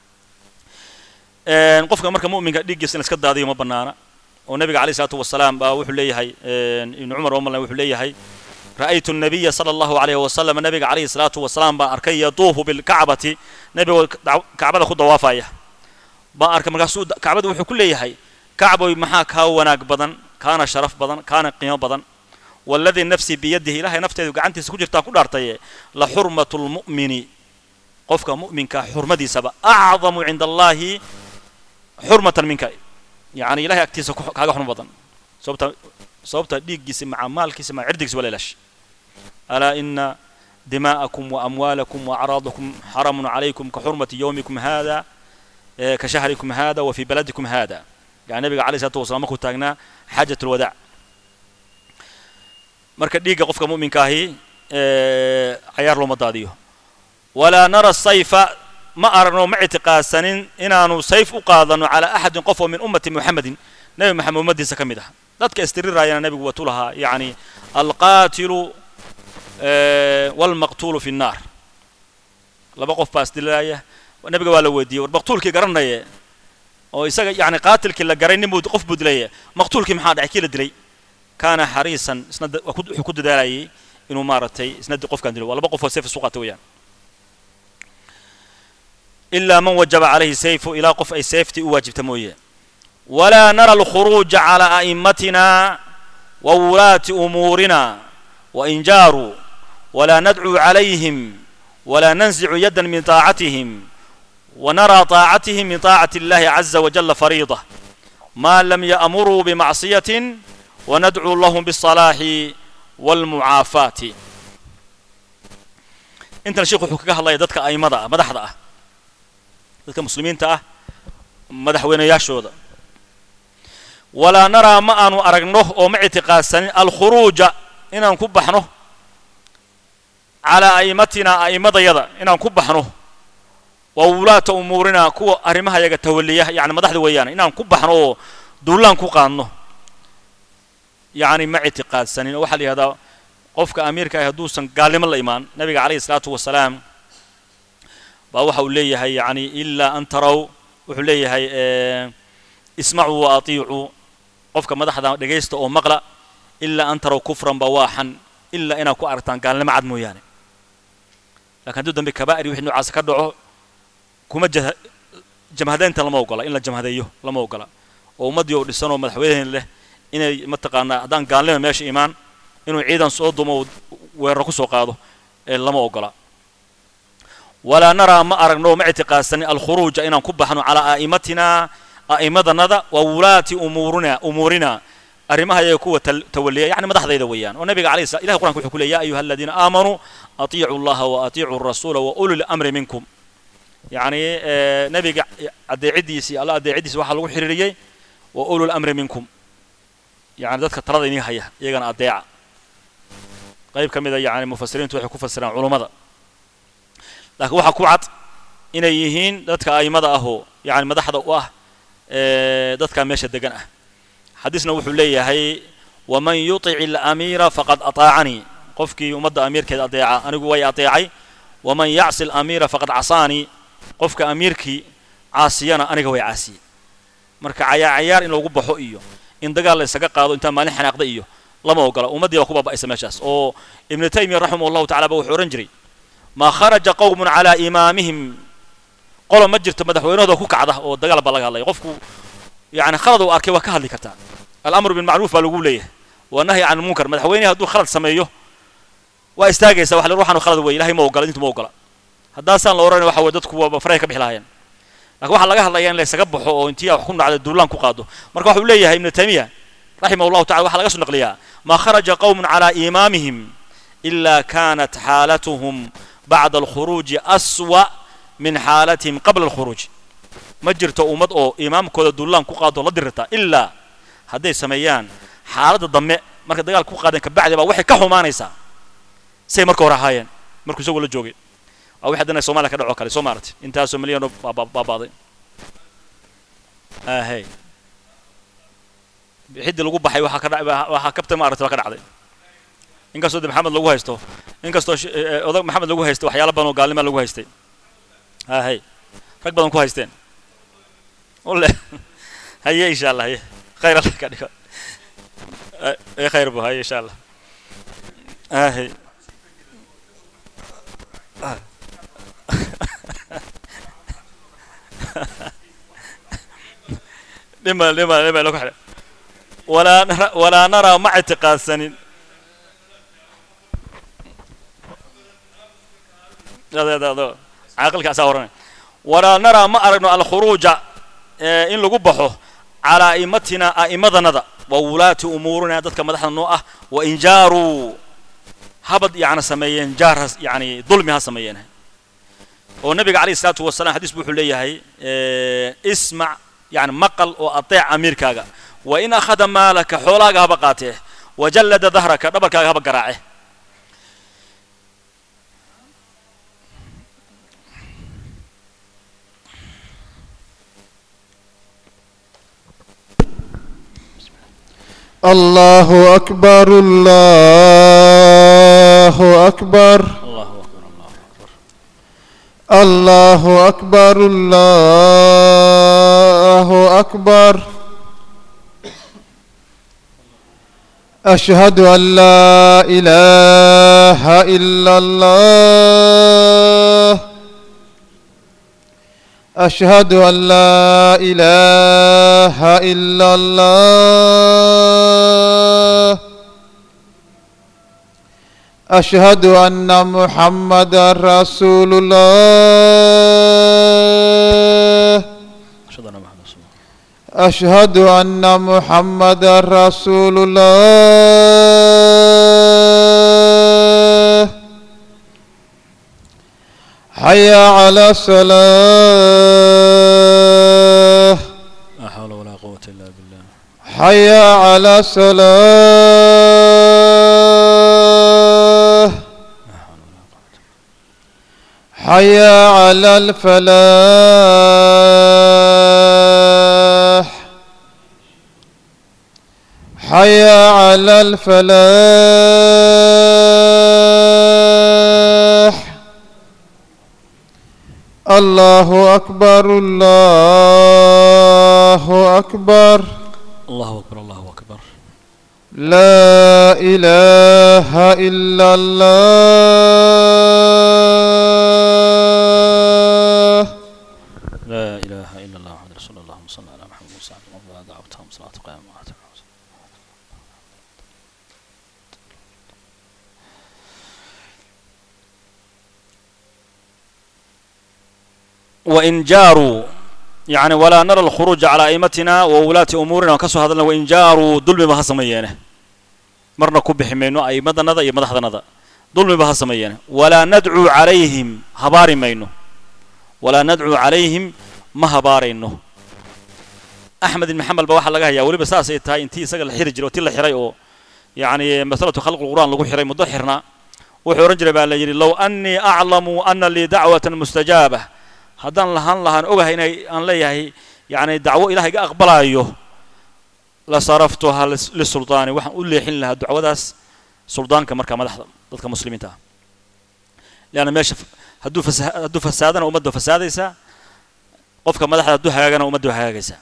qofka marka mu'minka dhiiggiisa in iska daadiyo ma bannaana oo nabiga alayh isalaatu wasalaam baa wuxuu leeyahay ibnu cumar omalan wuxuu leeyahay ra'aytu الnabiya salى allahu alayhi wasalam nabiga calayhi salaatu wasalaam baan arkay yaduufu bilkacbati nebigoo kacbada ku dawaafaya baan arkay markaasuu kacbada wuxuu ku leeyahay kacboy maxaa kaa wanaag badan kaana sharaf badan kaana qiimo badan waladii nafsii biyadihi ilahay nafteedu gacantiisa ku jirtaan ku dhaartaye la xurmatu lmu'mini qofka mu'minka xurmadiisaba acdamu cinda allahi xurmatan minka yani ilahay agtiisa kaaga xurmo badan sababta sababta dhiiggiisa maca maalkiisa maca cirdigiisa waa la ilaashay alaa ina dimaa'akum waamwaalakum waacraadakum xaramun calaykum ka xurmati yawmikum hada ka shahrikum hada wa fii baladikum hada yani nabiga alayh isalatu wasalaam markuu taagnaa xaajat lwadaac marka dhiigga qofka mu'minka ahi cayaar looma daadiyo walaa nara sayfa ma aragno ma ictiqaadsanin inaanu sayf u qaadano calaa axadin qof oo min ummati muxamedin nebi maxamed ummaddiisa ka mid ah dadka istiriraayana nebigu watu lahaa yacni alqaatilu walmaqtuulu fi nnaar laba qof baa isdiliraaya nebiga waa la weydiiyey war maqtuulkii garanaye oo isaga yani qaatilkii la garay nin buu qof buu dilaya maqtuulkii maxaa dhacay kii la dilay kaana xariisan isna wuxuu ku dadaalayay inuu maaragtay isna qofkaan dilo waa laba qof oo seef isu qaata weeyaan ilaa man wajaba calayhi sayfu ilaa qof ay seeftii u waajibta mooye walaa nara alkhuruuja calaa a'immatina wa wulaati umuurina wain jaaruu walaa nadcuu calayhim walaa nanzicu yaddan min taacatihim ونرى طاعتهم من طاعة الله عز وجل فريضة ما لم يأمروا بمعصية وندعو لهم بالصلاح والمعافاة انت الشيخ حكاها الله يددك أي مدى مدحضة dadka muslimiinta ah madaxweynayaashooda walaa naraa ma aanu aragno oo ma ictiqaadsanin alkhuruuja inaan ku baxno calaa a'immatinaa a'immadayada inaan ku baxno waa wulaata umuurinaa kuwa arrimaha yaga tawaliya yani madaxda weeyaan inaan ku baxno oo duulaan ku qaadno yacni ma ictiqaadsanin oo waxaa la yihahdaa qofka amiirka ah hadduusan gaalnimo la imaan nabiga calayhi isalaatu wasalaam baa waxa uu leeyahay yani ilaa an taraw wuxuu leeyahay ismacuu wa atiicuu qofka madaxda dhegaysta oo maqla ilaa an taraw kufran bawaaxan ilaa inaad ku aragtaan gaalnimo cad mooyaane lakin hadduu dambe kabaa'ir wixii noocaas ka dhaco kuma jamhadeynta lama ogola in la jamhadeeyo lama ogola oo ummaddii oo dhisan oo madaxweynehin leh inay mataqaanaa haddaan gaalnima meesha imaan inuu ciidan soo dumo weeraro ku soo qaado ee lama ogola walaa naraa ma aragno ma ictiqaadsanin alkhuruuja inaan ku baxno calaa aa'imatina a'immadanada wa wulaati umuurina umuurina arrimaha yaga kuwa tawaliya yani madaxdayda weeyaan oo nabiga alayhi salam ilahi qur'anka wuxuu ku leey ya ayuha aladiina aamanuu atiicu allaha wa atiicu rasuula wa uli lamri minkum yacni nebiga adeecidiisi alla adeecidiisi waxaa lagu xiriiriyey wa ulul amri minkum yani dadka talada inii haya iyagana adeeca qayb ka mida yani mufasiriintu waxay ku fasiraan culummada laakiin waxaa ku cad inay yihiin dadka a'immada ahoo yani madaxda u ah dadka meesha degan ah xadiisna wuxuu leeyahay waman yuطic alamiira faqad aطaacanii qofkii ummadda amiirkeeda adeeca anigu way adeecay waman yacsi alamiira faqad casaanii qofka amiirkii caasiyana aniga way caasiyey marka cayaar cayaar in loogu baxo iyo in dagaal la isaga qaado intaa maalin xanaaqda iyo lama ogola ummaddii baa ku baaba'aysa meeshaas oo ibnu taymiya raximah allahu tacala ba wuxuu odhan jiray maa kharaja qowmun calaa imaamihim qolo ma jirto madaxweynahooda ku kacda oo dagaal baa laga hadlaya qofku yani khalad uu arkay waa ka hadli kartaa alamru bilmacruuf baa lagu leeyahay waa nahyi can lmunkar madaxweynehi hadduu khalad sameeyo waa istaagaysa wax ruuxanu khalad wey ilahay ma ogola intu ma ogola haddaasaan la odhanay waxa weye dadku waaba farahay ka bixi lahaayeen lakin waxaa laga hadlaya in la isaga baxo oo intii wax ku nacda duulaan ku qaado marka waxuu leeyahay ibnu taymiya raximah allahu tacala waxaa laga soo naqliyaa maa kharaja qowmun calaa imaamihim ila kanat xaalatuhum bacda alkhuruuji aswa min xaalatihim qabla alkhuruuj ma jirto ummad oo imaamkooda duulaan ku qaado la dirirta ilaa hadday sameeyaan xaaladda dambe markay dagaalka ku qaadeen kabacdi baa waxay ka xumaanaysaa say marka hore ahaayeen markuu isagoo la joogay waa wixii haddana somaaliya ka dhaco kale soo maaragtay intaasoo milyanoo baabaaday ahey bixidii lagu baxay waxaa ka dha waxaa kabta maaragtay baa ka dhacday inkastoo de maxamed lagu haysto inkastoo odag maxamed lagu haysto waxyaala badan oo gaalnima lagu haystay ahey rag badan ku haysteen ule haye insha allah haye khayr allah ka dhigo ee khayr bu haye insha allah ahey dhima dhima dhima lagu xidhay walaa nara walaa naraa ma ictiqaadsanin caaqilkaasaa oranay walaa naraa ma aragno alkhuruuja in lagu baxo calaa a'immatina a'immadanada wa wulaati umuurina dadka madaxda noo ah wa in jaaruu habad yani sameeyeen jaar ha yani dulmi ha sameeyeen oo nabiga calayhi isalaatu wasalam xadiis bu wuxuu leeyahay ismac yani maqal oo adeec amiirkaaga wa in akhada maalaka xoolaaga haba qaatee wajallada dahraka dhabarkaaga haba garaace الله أكبر الله أكبر allahu akbar allahu akbar الله أكبر الله أكبر أشهد أن لا إله إلا الله أشهد أن لا إله إلا الله أشهد أن محمد رسول الله ashhadu anna muxamad rasul أشهد أن محمد رسول الله حي على الصلاة laa xawla walaa quwata illa billah حي على الصلاة حي على الفلاح حي على الفلاح الله أكبر الله أكبر allahu akbar allahu akbar لا إله إلا الله laa ilaha ila allah maxamad rasul allahuma salli ala maxamed wasaxbi wabaa dacwatahum salaatu qiyam wain jaaruu yani walaa nara alkhuruuja calaa aimatina wa wulaati umuurina waan ka soo hadalna wain jaaruu dulmiba ha sameeyeene marna ku bixi mayno a'immadanada iyo madaxdanada dulmiba ha sameeyeene walaa nadcuu calayhim habaari mayno walaa nadcuu calayhim ma habaarayno axmed ibn maxamed ba waxaa laga hayaa weliba saasay tahay intii isaga la xiri jiray oo tii la xiray oo yacni masalatu khalqi lqur'aan lagu xiray muddo xirnaa wuxuu odhan jiray baa la yidhi low annii aclamu ana lii dacwatan mustajaaba haddaan lahaan lahaan ogahay inay aan leeyahay yacni dacwo ilahay ga aqbalaayo la saraftuha lisuldaani waxaan u leexin lahaa dacwadaas suldaanka markaa madaxda dadka muslimiinta ah leanna meesha hadduu fasa hadduu fasaadana ummadda fasaadaysaa qofka madaxda hadduu hagaagana ummadda hagaagaysaa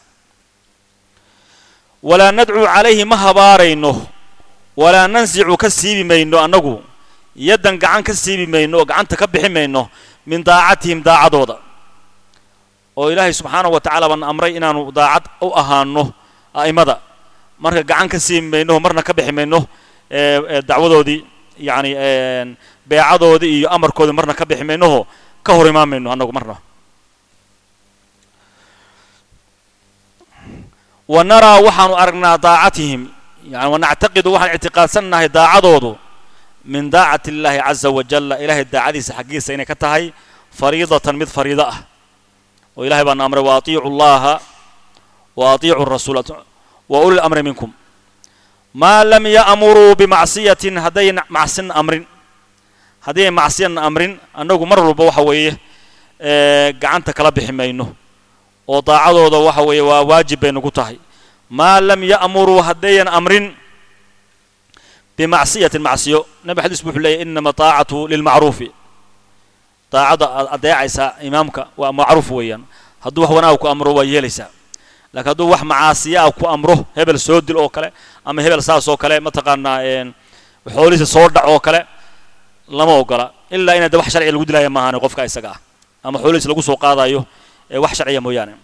walaa nadcuu calayhi ma habaarayno walaa nansicu ka siibi mayno annagu yaddan gacan ka siibi mayno oo gacanta ka bixi mayno min daacatihim daacadooda oo ilaahay subxaanahu wa tacala baan amray inaanu daacad u ahaano a'imada marka gacan ka siibi mayno marna ka bixi mayno dacwadoodii yacni beecadoodii iyo amarkoodii marna ka bixi maynoho ka hor imaan mayno annagu marna wa naraa waxaanu aragnaa daacatihim yani wanactaqidu waxaan ictiqaadsannahay daacadoodu min daacati illaahi caza wajalla ilaahay daacadiisa xaggiisa inay ka tahay fariidatan mid fariido ah oo ilahay baana amray wa atiicu llaha wa atiicu rasuula wa uli lamri minkum maa lam ya'muruu bimacsiyatin haddayn macsin amrin haddayn macsiyan amrin annagu mar walba waxa weeye gacanta kala bixi mayno oo daacadooda waxa weeye waa waajib bay nagu tahay maa lam ya'muruu haddayan amrin bimacsiyatin macsiyo nabi xadiis bu wuxuu leeyahy inama taacatu lilmacruufi daacadda aad adeecaysaa imaamka waa macruuf weeyaan hadduu wax wanaag ku amro waa yeelaysaa laakiin hadduu wax macaasiyaa ku amro hebel soo dil oo kale ama hebel saas oo kale mataqaanaa xoolihiisa soo dhac oo kale lama ogola ilaa inay de wax sharciga lagu dilaya maahan qofka isaga ah ama xoolihiisa lagu soo qaadayo ee wax sharciya mooyaane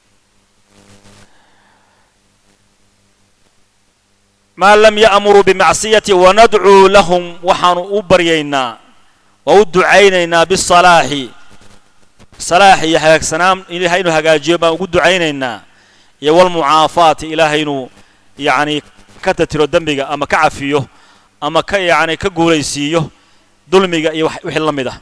maa lam ya'muruu bimacsiyati wanadcuu lahum waxaanu u baryaynaa waa u ducaynaynaa bisalaaxi salaax iyo hagaagsanaan ilahay inuu hagaajiyo baan ugu ducaynaynaa iyo walmucaafaati ilaahay inuu yacni ka tatiro dembiga ama ka cafiyo ama ka yacni ka guulaysiiyo dulmiga iyo wixii la mid ah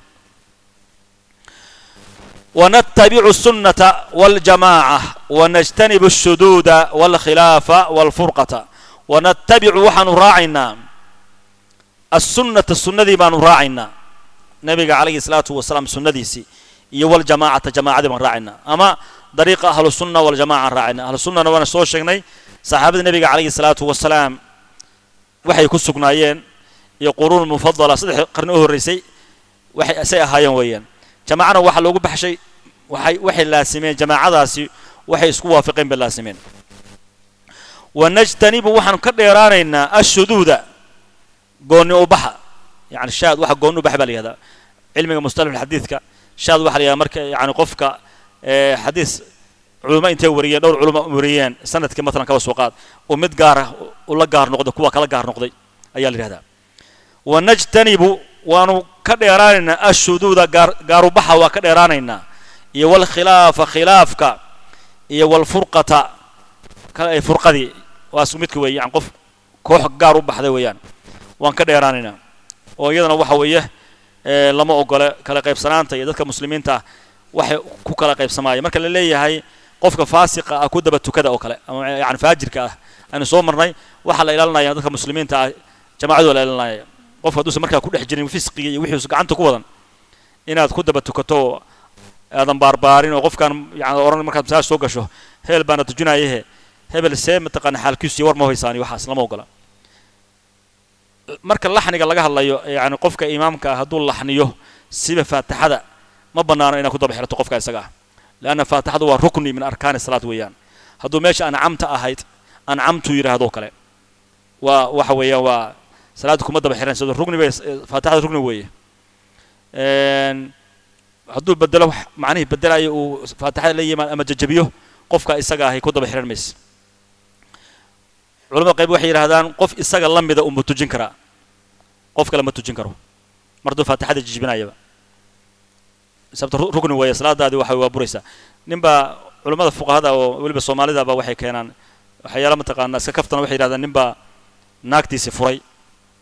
ونتبع السنة والجماعة ونجتنب الشذوذ والخلاف والفرقة ونتبع وحن راعنا السنة السنة دي بان راعنا نبي عليه الصلاة والسلام سنة دي سي يوال جماعة جماعة دي بان راعنا أما طريق أهل السنة والجماعة راعنا أهل السنة وانا سو شيغني صحابة النبي عليه الصلاة والسلام waxay ku sugnaayeen iyo quruun mufadala saddex qarni u horreysay waxay say ahaayeen weeyaan jamaacana waxaa loogu baxshay waxay waxay laasimeen jamaacadaasi waxay isku waafaqeen bay laasimeen wanajtanibu waxaanu ka dheeraanaynaa ashuduuda goonni ubaxa yani shaad waxa goonni ubax baa la yihahdaa cilmiga mustalax xadiidka shaad waxa la yihahdaa marka yani qofka xadiis culummo intay wariyeen dhowr culummo wariyeen sanadkii matalan kaba soo qaad oo mid gaar ah ula gaar noqday kuwa kala gaar noqday ayaa la yihahdaa wanajtanibu waanu ka dheeraanaynaa ashuduuda gaar gaarubaxa waa ka dheeraanaynaa iyo walkhilaafa khilaafka iyo walfurqata furqadii waa isku midka weeye yani qof koox gaar u baxday weeyaan waan ka dheeraanaynaa oo iyadana waxa weeye lama ogole kala qaybsanaanta iyo dadka muslimiinta ah waxay ku kala qaybsamaaya marka la leeyahay qofka faasiqa ah ku daba tukada oo kale ama yani faajirka ah aynu soo marnay waxaa la ilaalinaya dadka muslimiinta ah jamaacadu la ilaalinaya qofka hadduusan markaa ku dhex jirin fisqiga iyo wixiisu gacanta ku wadan inaad ku daba tukato aadan baarbaarin oo qofkaan yani oran markaad masaaj soo gasho hebel baana tujinayahe hebel see mataqaana xaalkiisu iyo war ma haysaan iyo waxaas lama ogola marka laxniga laga hadlayo yani qofka imaamka ah hadduu laxniyo siba faatixada ma bannaano inaad ku daba xirato qofka isaga ah leanna faatixadu waa rukni min arkaani salaad weeyaan hadduu meesha ancamta ahayd ancamtu yidhahdoo kale waa waxa weeyaan waa salaadda kuma daba xiran sado rugni bay faatixada rugni weeye hadduu bedelo macnihii bedelayo uu faatixada la yimaad ama jajabiyo qofka isaga ahi ku daba xiran mayse culamada qayb waxay yidhahdaan qof isaga la mida unbuu tujin karaa qof kale ma tujin karo mar hadduu faatixada jijibinayaba sababta rugni weeye salaadaadii waxa waa buraysaa ninbaa culamada fuqahada oo weliba soomaalidaba waxay keenaan waxyaala mataqaanaa iska kaftana waxay yidhahdaan ninbaa naagtiisi furay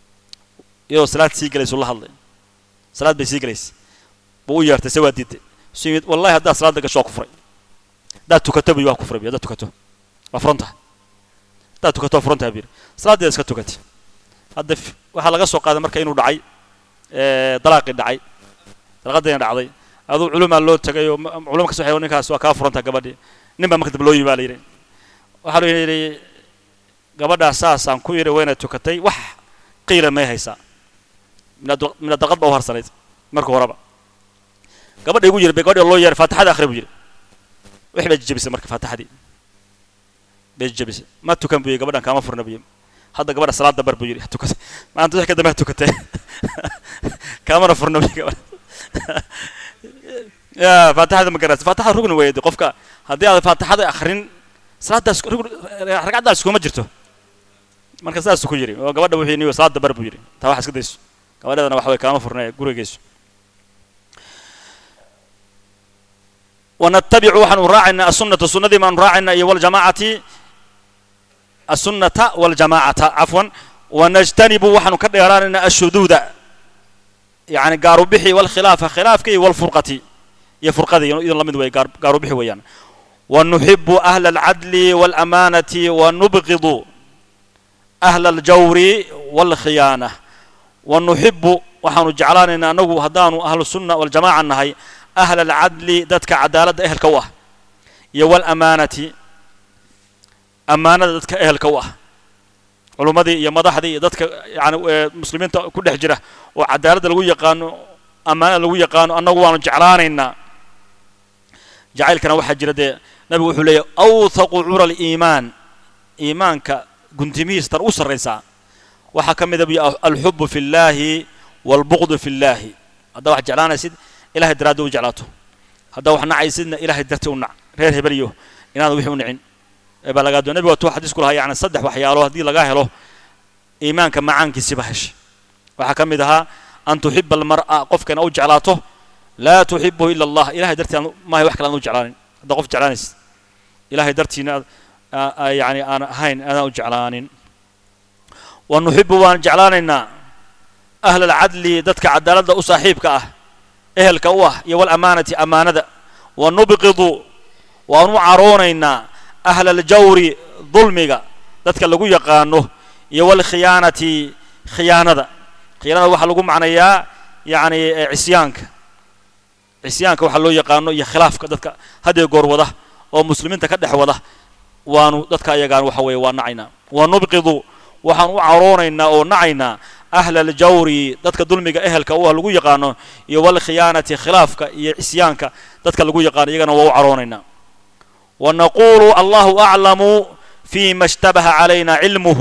iyadoo salaad sii galaysu la hadlay salaad bay sii galaysay buu u yeertay se waa diiday su yimid wallahi haddaad salaada gasho waa kufray haddaad tukato buy waa kufray buy haddaad tukato waa furan tahay haddaad tukato waa furan tahay buyiri salaadeeda iska tukatay hadda waxaa laga soo qaaday marka inuu dhacay dalaaqii dhacay dalaqadiina dhacday aduu culumaa loo tagay oo culuma kas waxay ninkaas waa kaa furantaa gabadhii nin baa marka dab loo yimi baa la yidhi waxaa la yidhi gabadhaas saasaan ku yidhi wayna tukatay wax qiila may haysaa mina dalqad baa u harsanayd marka horeba gabadha igu yiri bay gabadhi loo yeeray faatixada akhri buu yidhi wixii bay jejebisay marka faatixadii bay jejebisay ma tukan buu yidhi gabadhan kaama furna buu yidhi hadda gabadha salaada bar buu yidhi ha tukatay maanta wixii ka dambe ha tukatay kaamana furna buu gabadha ya faatixada ma garanaysa faatixada rugni weeye qofka haddii aad faatixada akhrin salaadaas ragcaddaas kuma jirto marka saasuu ku yidhi oo gabadha wuxuu yidhi salaada bar buu yidhi taa wax iska dayso gabadheedana waxa way kaama furna gurigeyso ونتبع وحن راعنا السنة السنة دي من راعنا والجماعة السنة والجماعة عفوا ونجتنب وحن كديراننا الشذوذ يعني قارو بحي والخلافة خلافك والفرقة يا فرقة إذا لم يدوي قارو بحي ويانا ونحب أهل العدل والأمانة ونبغض أهل الجور والخيانة ونحب وحن جعلاننا نقو هدانو أهل السنة والجماعة النهي أهل العدل دتك عدالة أهل كواه يوال أمانة أمانة دتك أهل كواه علومدي يا مدحدي دتك يعني مسلمين كل حجرة وعدالة لو يقانو أمانة لو يقانو أنه وان جعلاننا جعل كان واحد جرده نبي وحول أوثق عور الإيمان إيمانك كنت ميستر أسر رسا وحكم الحب في الله والبغض في الله هذا واحد جعلان سيد ilahay daraadda u jeclaato haddaa wax nacaysidna ilahay darti u nac reer hebelyo inaad wixii u nicin baa lagaa doon nebiga watuu xadiisku lahaa yani saddex waxyaalo haddii lagaa helo iimaanka macaankiisiba heshay waxaa ka mid ahaa an tuxiba almar'a qofka inaad u jeclaato laa tuxibuhu ila allah ilahay dartii maahay wax kale aan u jeclaanin haddaa qof jeclaanaysid ilahay dartiina yani aan ahayn aadaan u jeclaanin wa nuxibu waan jeclaanaynaa ahla alcadli dadka cadaaladda u saaxiibka ah ehelka u ah iyo walamaanati amaanada wa nubqidu waan u caroonaynaa ahla aljawri dulmiga dadka lagu yaqaano iyo walkhiyaanati khiyaanada khiyaanada waxaa lagu macnayaa yacni cisyaanka cisyaanka waxaa loo yaqaano iyo khilaafka dadka haddee goor wada oo muslimiinta ka dhex wada waanu dadka ayagaan waxa weeye waa nacaynaa wa nubqidu waxaan u caroonaynaa oo nacaynaa أهل الجور دتك ظلمك أهلك أوه لقو يقانو يوال خيانة خلافك يعسيانك دتك لقو يقانو يقانو وو عروننا ونقول الله أعلم فيما اشتبه علينا علمه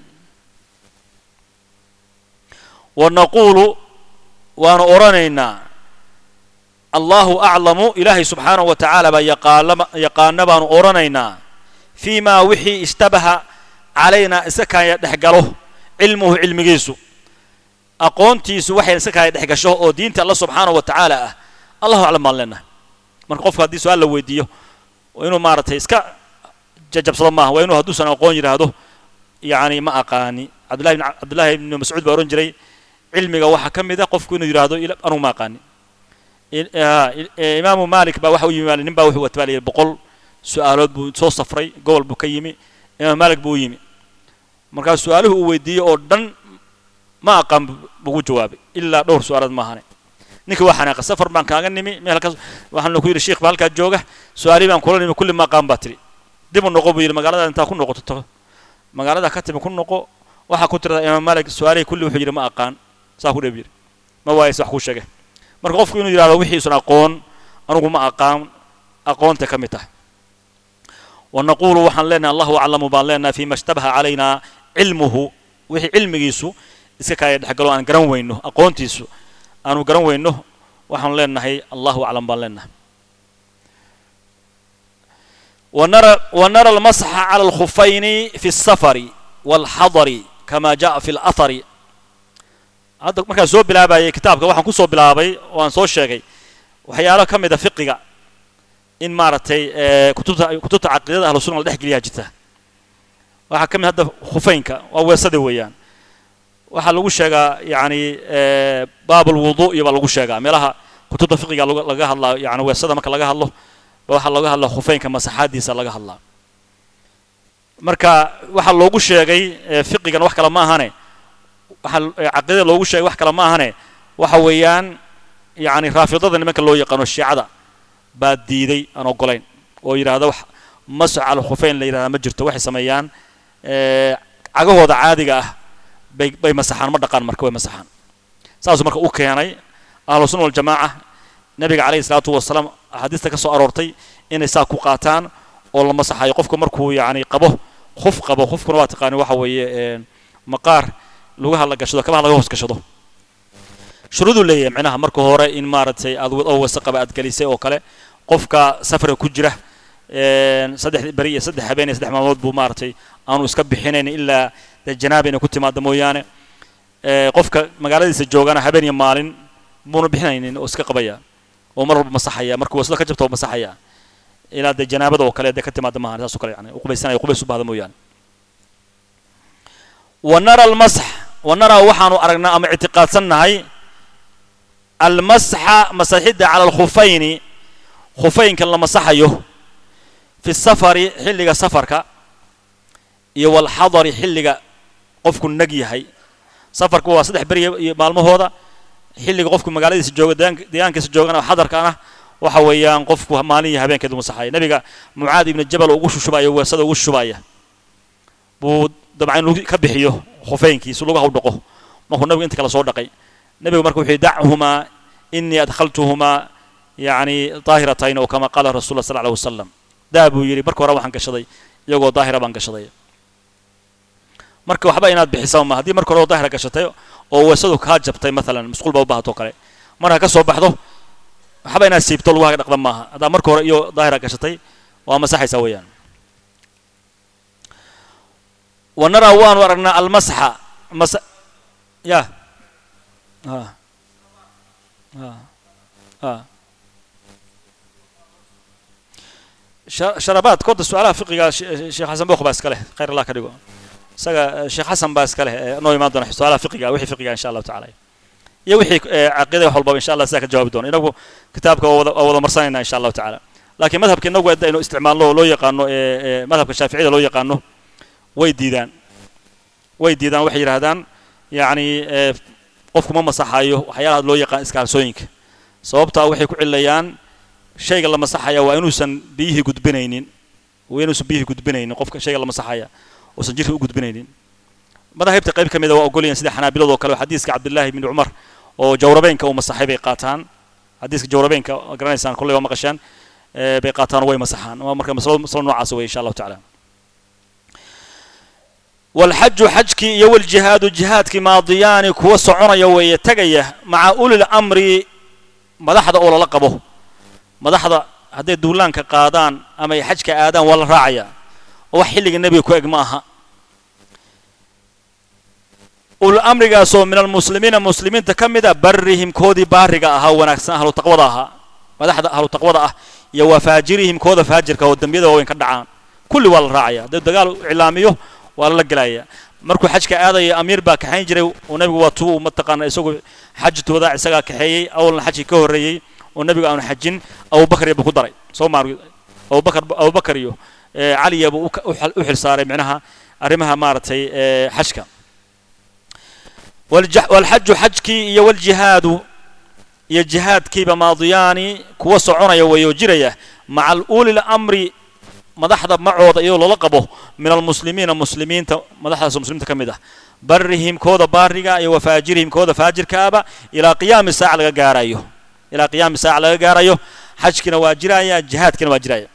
ونقول وأنا أرانينا الله أعلم إلهي سبحانه وتعالى يقان بان أرانينا فيما وحي اشتبه علينا إسكا يدحقله علمه علم جيسو aqoontiisu waxay iska kaya dhex gasho oo diinta alla subxaana wa tacaala ah allahu aclam baan leenahay marka qofka haddii su-aal la weydiiyo inuu maaragtay iska jajabsado maaha waa inuu hadduusan aqoon yidhaahdo yacni ma aqaani cabdullahi ibn cabdullahi ibnu mascuud baa ohan jiray cilmiga waxaa ka mid a qofku inuu yidhaahdo anugu ma aqaani imaamu malik baa waxa u yimi nin baa wuxuu watbaaliyay boqol su-aalood buu soo safray gobol buu ka yimi imaam malik buu u yimi markaa su-aaluhu uu weydiiyey oo dhan ma aqaan bugu jawaabay ilaa dhowr su-aalood maahane ninka waa xanaaqa safar baan kaaga nimi meel ka waxaan ku yidhi sheikh baa halkaa jooga su-aalihii baan kula nimi kulli ma aqaan baa tiri dib u noqo buu yidhi magaalada intaa ku noqoto tago magaalada ka timi ku noqo waxaa ku tirada imaam malik su-aalihii kulli wuxuu yidhi ma aqaan saa ku dheeb yidhi ma waayes wax kuu sheege marka qofku inuu yidhahdo wixiisun aqoon anugu ma aqaan aqoonta ka mid tahay ونقول وحن لنا الله أعلم بان لنا فيما اشتبه علينا علمه وحي علميسو iska kaaya dhexgalo aan garan weyno aqoontiisu aanu garan weyno waxaanu leenahay allahu aclam baan leenahay ونرى ونرى المسح على الخفين في السفر والحضر كما جاء في الأثر هذا markaan soo bilaabayay kitaabka waxaan ku soo bilaabay oo aan soo sheegay waxyaalo ka mid a fiqiga in maaragtay kutubta kutubta caqiidada ahlu sunna la dhex geliyaa jirta waxaa ka mid hadda khufeynka waa weesada weeyaan waxaa lagu sheegaa yani baab alwudu iyo baa lagu sheegaa meelaha kutubta fiqiga laga- laga hadlaa yani weesada marka laga hadlo ba waxaa looga hadlaa khufeynka masaxaadiisa laga hadlaa marka waxaa loogu sheegay ee, fiqigan wax kale ma ahane waxaa ee, caqiidada loogu sheegay wax kale ma ahane waxa weeyaan yani raafidada nimanka loo yaqaano shiicada baa diiday aan ogolayn oo yidhaahda wax masx cala khufeyn la yidhahdaa ma jirto waxay sameeyaan ee, cagahooda caadiga ah bay bay masaxaan ma dhaqaan marka way masaxaan saasuu marka u keenay ahlu sunna waljamaaca nabiga calayhi salaatu wasalaam axaadiista ka soo aroortay inay saa ku qaataan oo la masaxayo qofku markuu yacni qabo khuf qabo khufkuna waa taqaani waxa weeye een, maqaar lugaha la gashado kabaha laga hoos gashado shuruuduu leeyahay micnaha marka hore in maaragtay aad oo wasa qaba aad gelisay oo kale qofka safarka ku jira een, saddex beri iyo saddex habeen iyo saddex maalmood buu maaragtay aanu iska bixinayn ilaa dee janaaba inay ku timaado mooyaane ee, qofka magaaladiisa joogana habeen iyo maalin buuna bixinaynin oo iska qabaya oo mar walba masaxaya markuu wasada ka jabto oo masaxaya ilaa dee janaabada oo kale dee ka timaada maahan saas oo kale yani uqubaysanaya qubays u baahda mooyaane wa nara almasx wa naraa waxaanu aragnaa ama ictiqaadsannahay almasxa masaxidda cala alkhufayni khufeynka la masaxayo fi safari xilliga safarka iyo walxadari xilliga qofku nag yahay safarku waa saddex beri iyo maalmahooda xilliga qofku magaaladiisa jooga deegaank- deegaankiisa joogana xadarkaana waxa weeyaan qofku maalin iyo habeenkeedu masaxaya nabiga mucaad ibni jabal ugu shushubaya weesada ugu shushubaya buu dabcan inuu ka bixiyo khufeynkiisu lugaha u dhaqo markuu nabigu inta kale soo dhaqay nabigu marka wuxuu yihi dachumaa inii adkhaltuhumaa yani daahiratayn oo kama qaala rasul sal alه wasalam daa buu yidhi marka hore waxaan gashaday iyagoo daahira baan gashaday marka waxba inaad bixisa ma haddii marka hore oo daahira gashatay oo weesadu kaa jabtay maalan musquul baa u baahato kale marka ka soo baxdo waxba inaad siibto lugaha dhaqda maaha haddaa marka hore iyo daahira gashatay waa masaxaysaa weeyaan wa naraa waanu aragnaa almasxa mas ya ha ha ha sha- sharabaad kooda su-aalaha fiqiga she- sheekh xasan bokh baa iska leh khayr allah ka dhigo isaga eh, sheekh xasan baa iska leh ee noo imaan doona su-aalaha fiqiga wixii fiqiga insha allahu tacaala iyo wixii eh, caqiida wax walbaba insha allah sidaa ka jawaabi doono inagu kitaabka waa wada waa wada marsanayna insha allahu tacaala laakiin madhabka inagu hadda aynu isticmaalno oo loo yaqaano ee ee madhabka shaaficiyada loo yaqaano way diidaan way diidaan waxay yidhaahdaan yacni ee qofku ma masaxayo waxyaalaha loo yaqaan iskaalsooyinka sababtaa waxay ku cilayaan shayga la masaxaya waa inuusan biyihii gudbinaynin waa inuusan biyihii gudbinaynin qofka shayga la masaxaya uusan jirka u gudbinaynin madaahibta qayb ka mida waa ogolyahin sida xanaabilada oo kale oo xadiiska cabdillaahi bni cumar oo jawrabeynka uu masaxay bay qaataan xadiiska jawrabeynka waa garanaysaan kolley waa maqasheen ee bay qaataan oo way masaxaan waa marka masalo masalo noocaas wey insha allahu tacaala والحج حجكي يو الجهاد جهادك ماضيان كوا سعونيا ويتغيا مع أولي الأمر مدحضة أولا لقبه مدحضة هدي دولان كقادان أما يحجك آدان ولا راعيا وحلق النبي كويق ماها أولي الأمر قاسو من المسلمين مسلمين تكمدا برهم كودي بارقا أها ونكسن أهل تقوضا أها مدحضة أهل تقوضا أها يو فاجرهم كودا فاجر كود دنبيدا وين كدعان كل ولا راعيا دي دقال إعلاميه waa lala gelaya markuu xajka aadaya amiir baa kaxayn jiray oo nabigu waa tuu mataqaana isagu xajatu wadaac isagaa kaxeeyey awalna xajkii ka horreeyey oo nabigu aanu xajin abubakar buu ku daray soo maar abubakar abubakar iyo caliya buu u xil saaray micnaha arrimaha maaragtay xajka walxaju xajkii iyo waljihaadu iyo jihaadkiiba maadiyaani kuwa soconaya weeyo jiraya maca uli lamri madaxda macooda iyadoo lala qabo min almuslimiina muslimiinta madaxdaas muslimiinta ka mid ah barihim kooda baariga iyo wafaajirihim kooda faajirkaaba ilaa qiyaami saaca laga gaarayo ilaa qiyaami saaca laga gaarayo xajkina waa jiraya jihaadkina waa jiraya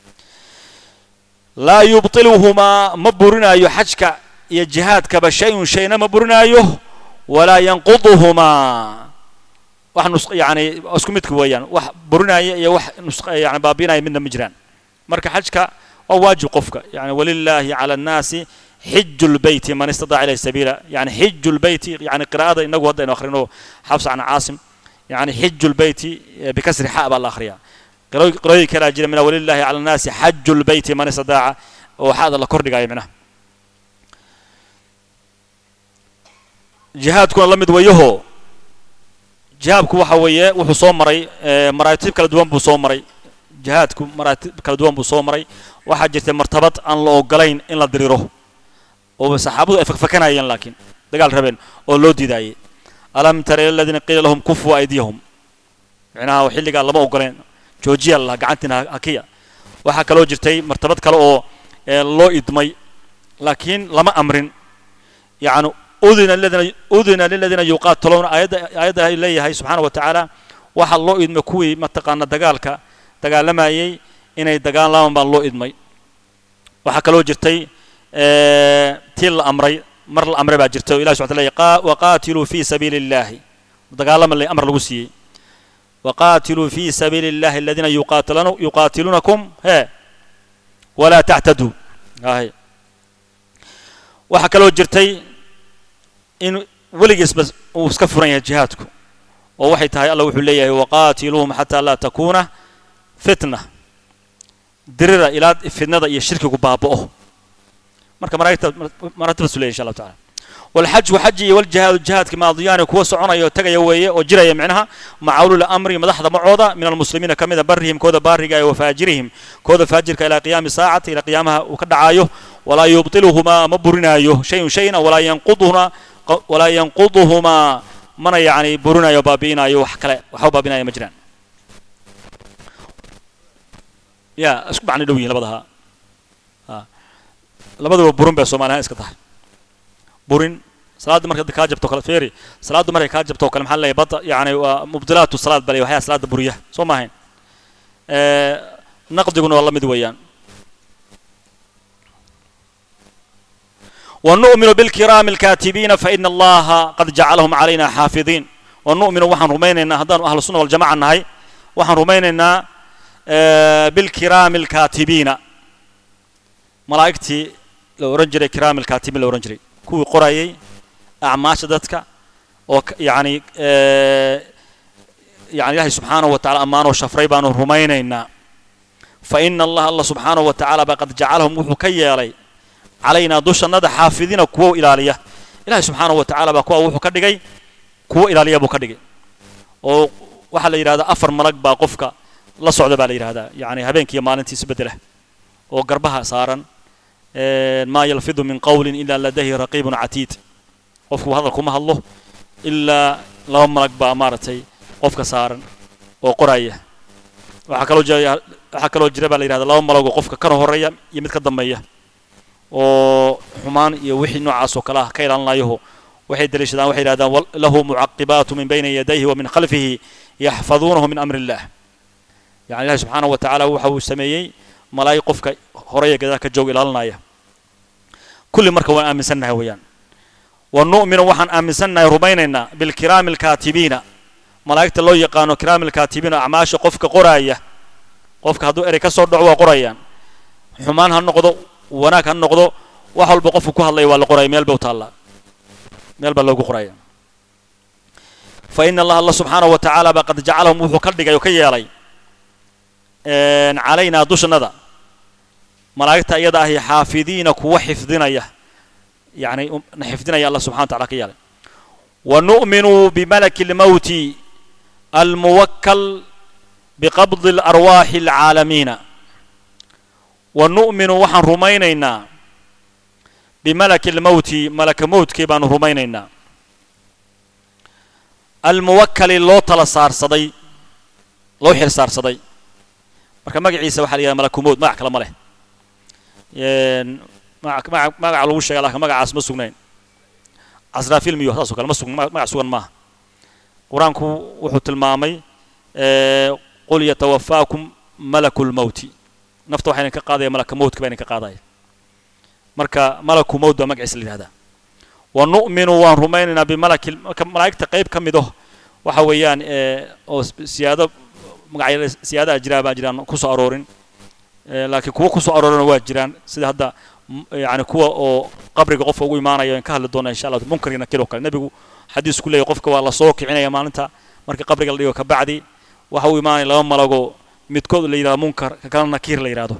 laa yubtiluhumaa ma burinayo xajka iyo jihaadkaba shay-un shayna ma burinaayo walaa yanquduhumaa wax nus yani isku midka weeyaan wax burinaya iyo wax nus yani baabiinaya midna ma jiraan marka xajka waa waajib qofka yani walilaahi cala annaasi xiju lbeyti man istadaca ilayhi sabiila yani xiju lbeyti yani qiraa'ada inagu haddaynu akhrino xabs can caasim yani xiju lbeyti bikasri xa baa la akhriyaa qirooyin kalaa jira mina walilaahi cala annaasi xaju lbeyti man istadaaca oo xada la kordhigayo minaha jihaadkuna la mid wayaho jihaadku waxa weeye wuxuu soo maray maraatib kala duwan buu soo maray jihaadku maraatib kala duwan buu soo maray waxaa jirtay martabad aan la ogolayn in la diriro oo saxaabadu ay fakfakanayeen laakiin dagaal rabeen oo loo diidaayey alam tara ila aladiina qiila lahum kufuu aydiyahum micnaha xilligaa lama ogoleen joojiya lahaa gacantiina hakiya waxaa kaloo jirtay martabad kale oo loo idmay laakiin lama amrin yacni udina liladiina udina liladiina yuqaatiluuna aayadda aayadda ay leeyahay subxaana wa tacaala waxaa loo idmay kuwii mataqaana dagaalka dagaalamayay inay dagaalamaan baa loo idmay waxaa kaloo jirtay tii la amray mar la amray baa jirtay oo ilahi subxana tala waqaatiluu fii sabiili illahi dagaalama la amar lagu siiyey waqaatiluu fii sabiili illahi aladiina yuqaatiluunakum he walaa tactaduu ahy waxaa kaloo jirtay in weligiisba uu iska furan yahay jihaadku oo waxay tahay allah wuxuu leeyahay waqaatiluuhum xataa laa takuuna fitna dirira ilaa fitnada iyo shirkigu baaba'o marka maraatibaasu leyahy insha allahu tacala walxaju xaji iyo waljihaadu jihaadka maadiyaani kuwa soconaya oo tegaya weeye oo jiraya micnaha maca ulil amri madaxda macooda min almuslimiina ka mida barihim kooda baariga wa faajirihim kooda faajirka ilaa qiyaami saacati ilaa qiyaamaha uu ka dhacaayo walaa yubtiluhumaa ma burinaayo shayun shayna walaa yanquduhumaa walaa yanquduhumaa mana yacni burinayo baabi'inayo wax kale waxba baabi'inaya ma jiraan ya isku macni dhow yihin labadaha labaduba burin bay soomaalihaan iska tahay burin salaadda marka kaa jabto kale feeri salaaddu markay kaa jabto kale maxaa leeyahay bada yani waa mubdilaatu salaad bale waxyaa salaadda buriya soo ma ahayn naqdiguna waa la mid weeyaan ونؤمن بالكرام الكاتبين فإن الله قد جعلهم علينا حافظين ونؤمن وحن رميننا هذان أهل السنة والجماعة نهاي وحن رميننا بالكرام الكاتبين ملائكتي لو رنجري كرام الكاتبين لو رنجري كوي قرأي أعماش دتك يعني يعني الله سبحانه وتعالى أمانه وشفري بانه رميننا فإن الله الله سبحانه وتعالى قد جعلهم وحكي علينا dushannada xaafidiina kuwo ilaaliya ilahi subxaanahu wa tacala baa kuwa wuxuu ka dhigay kuwo ilaaliya buu ka dhigay oo waxaa la yidhahdaa afar malag baa qofka la socda baa la yidhahdaa yani habeenkiiyo maalintii isbedela oo garbaha saaran maa yalfidu min qawlin ilaa ladahi raqiibun catiid qofku hadal kuma hadlo ilaa laba malag baa maaragtay qofka saaran oo qoraya waxaa kaloo jira waxaa kaloo jira baa la yidhahdaa laba malagoo qofka kana horeeya iyo mid ka dambeeya oo xumaan iyo wixii noocaas oo kale ah ka ilaalinayaho waxay daliishadaan waxay yidhahdaan lahu mucaqibaatu min bayna yadayhi wa min khalfihi yaxfaduunahu min amri illah yani ilahi subxaanahu wa tacaala waxa uu sameeyey malaa'ig qofka horeya gadaa ka jooga ilaalinaya kulli marka waan aaminsannahay weeyaan wa nu'minu waxaan aaminsannahay rumaynaynaa bilkiraami alkaatibiina malaa'igta loo yaqaano kiraami alkaatibiina acmaasha qofka qoraaya qofka hadduu erey ka soo dhaco waa qorayaan xumaan ha noqdo wanaag ha noqdo wax walba qofku ku hadlaya waa la qoraya meel ba u taallaa meel baa loogu qoraya fa ina allaha allah subxaanahu wa tacaala baa qad jacalahum wuxuu ka dhigay oo ka yeelay calaynaa dushannada malaa'igta iyada ahi xaafidiina kuwa xifdinaya yani na xifdinaya allah subxana wa tacala ka yeelay wa nu'minu bimalaki lmawti almuwakkal biqabdi alarwaaxi alcaalamiina ونؤمن وحن رمينينا بملك الموت ملك موت كي بان رمينينا الموكل لو تلا صار صدي لو حر صار صدي marka magaciisa waxaa la yidhaha malaku mowt magac kale ma leh magac magac magaca lagu sheega laakiin magacaas ma sugnayn casraafil miyo saas oo kale ma sugn magac sugan maaha qur-aanku wuxuu tilmaamay qul yatawafaakum malaku lmowti nafta waxayna ka qaadaya malaka mowtka bayna ka qaadaya marka malaku mowt baa magaciisa la yidhahdaa wa nu'minu waan rumaynaynaa bimalaki marka malaa'igta qayb ka mid oh waxa weeyaan oo siyaado magacya siyaadaha jiraa baa jiraan ku soo aroorin laakiin kuwa ku soo aroorina waa jiraan sida hadda yani kuwa oo qabriga qofka ugu imaanaya in ka hadli doona insha allah munkar nakir oo kale nebigu xadiis ku leeyahy qofka waa lasoo kicinaya maalinta marka qabriga la dhigo kabacdi waxa uu imaanaya laba malagoo midkood la yidhahdo munkar ka kalena nakiir la yidhahdo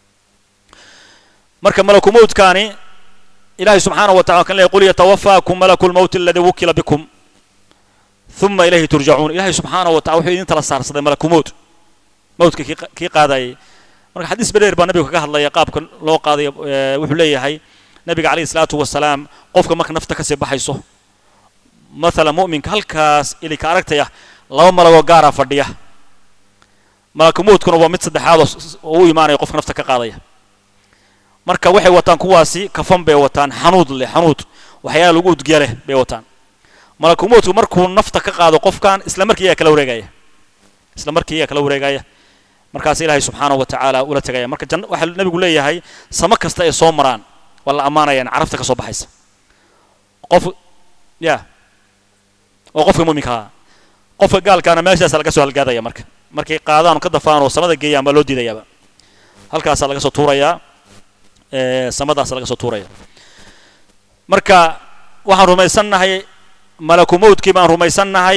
marka malaku mowtkaani ilaahay subxaanahu wa tacala kan leeyahy qul yatawafaakum malaku lmowti aladii wukila bikum uma ilayhi turjacuun ilahay subxaanahu wa tacala wuxuu idin tala saarsaday malakumood mawdka kii qa- kii qaadayay marka xadiis bedheer baa nabigu kaga hadlaya qaabka loo qaadayo ee, wuxuu leeyahay nabiga calayhi salaatu wasalaam qofka marka nafta kasii baxayso mathala mu'minka halkaas ilika aragtaya laba malagoo gaara fadhiya malakumoodkuna waa mid saddexaad oo s- s- oo u imaanaya qofka nafta ka qaadaya marka waxay wataan kuwaasi kafan bay wataan xanuud leh xanuud waxyaala lagu udgiya leh bay wataan malakumoodku markuu nafta ka qaado qofkan isla markii ayaa kala wareegaya isla markii ayaa kala wareegaya markaas ilaahay subxaanahu wa tacaala ula tegaya marka janna waxaa nabigu leeyahay samo kasta ay soo maraan waa la ammaanayaan carafta ka soo baxaysa qof ya oo qofka muminka ahaa qofka gaalkaana meeshaasa laga soo halgaadaya marka markay qaadaan oo ka dafaan oo samada geeyaan baa loo diidayaaba halkaasaa laga soo tuurayaa ee samadaasa laga soo tuuraya marka waxaan rumaysannahay malakumowdkii baan rumaysannahay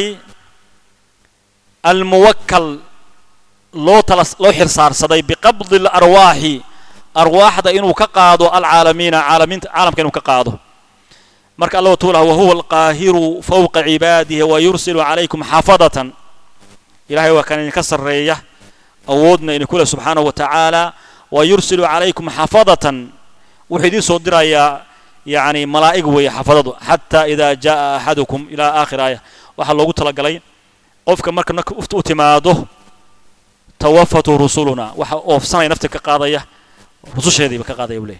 almuwakkal loo tala loo xirsaarsaday biqabdi alarwaaxi arwaaxda inuu ka qaado alcaalamiina caalamiinta caalamka inuu ka qaado marka allah tuulaha wahuwa alqaahiru fawqa cibaadihi wa yursilu calaykum xafadatan ilahay waa kan idinka sarreeya awoodna idinku leh subxaanahu wa tacaala wa yursilu calaykum xafadatan wuxuu idiin soo dirayaa يعني ملائكة وهي حفظته حتى إذا جاء أحدكم إلى آخر آية waxaa loogu talagalay qofka marka naka u timaado tawafatu rusuluna waxa oofsanaya nafta ka qaadaya rususheediiba ka qaadaya buu leeyahy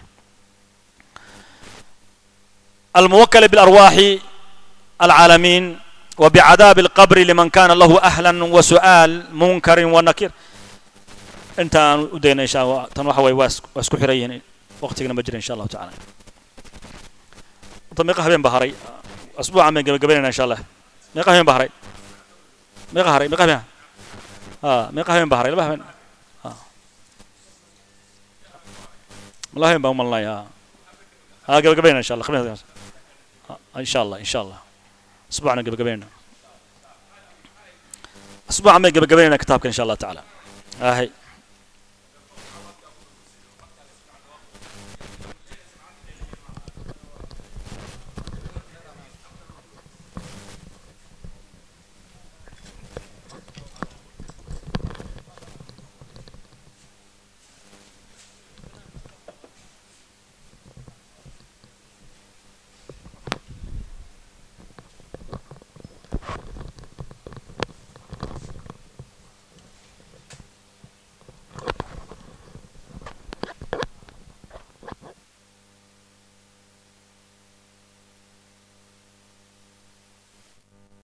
الموكل بالأرواح العالمين وبعذاب القبر لمن كان له أهلا وسؤال منكر ونكير انت ودينا ان شاء الله تنوح واسكو حريين وقتنا مجري ان شاء الله تعالى طب ميقا هبين بهري اسبوع من قبل ان شاء الله ميقا هبين بهري ميقا هري ميقا هبين اه ميقا هبين بهري لا هبين اه والله هبين بهم الله يا ها قبل قبل ان شاء الله خمسة آه ان شاء الله ان شاء الله اسبوعنا قبل قبل اسبوع من قبل قبل كتابك ان شاء الله تعالى آه هي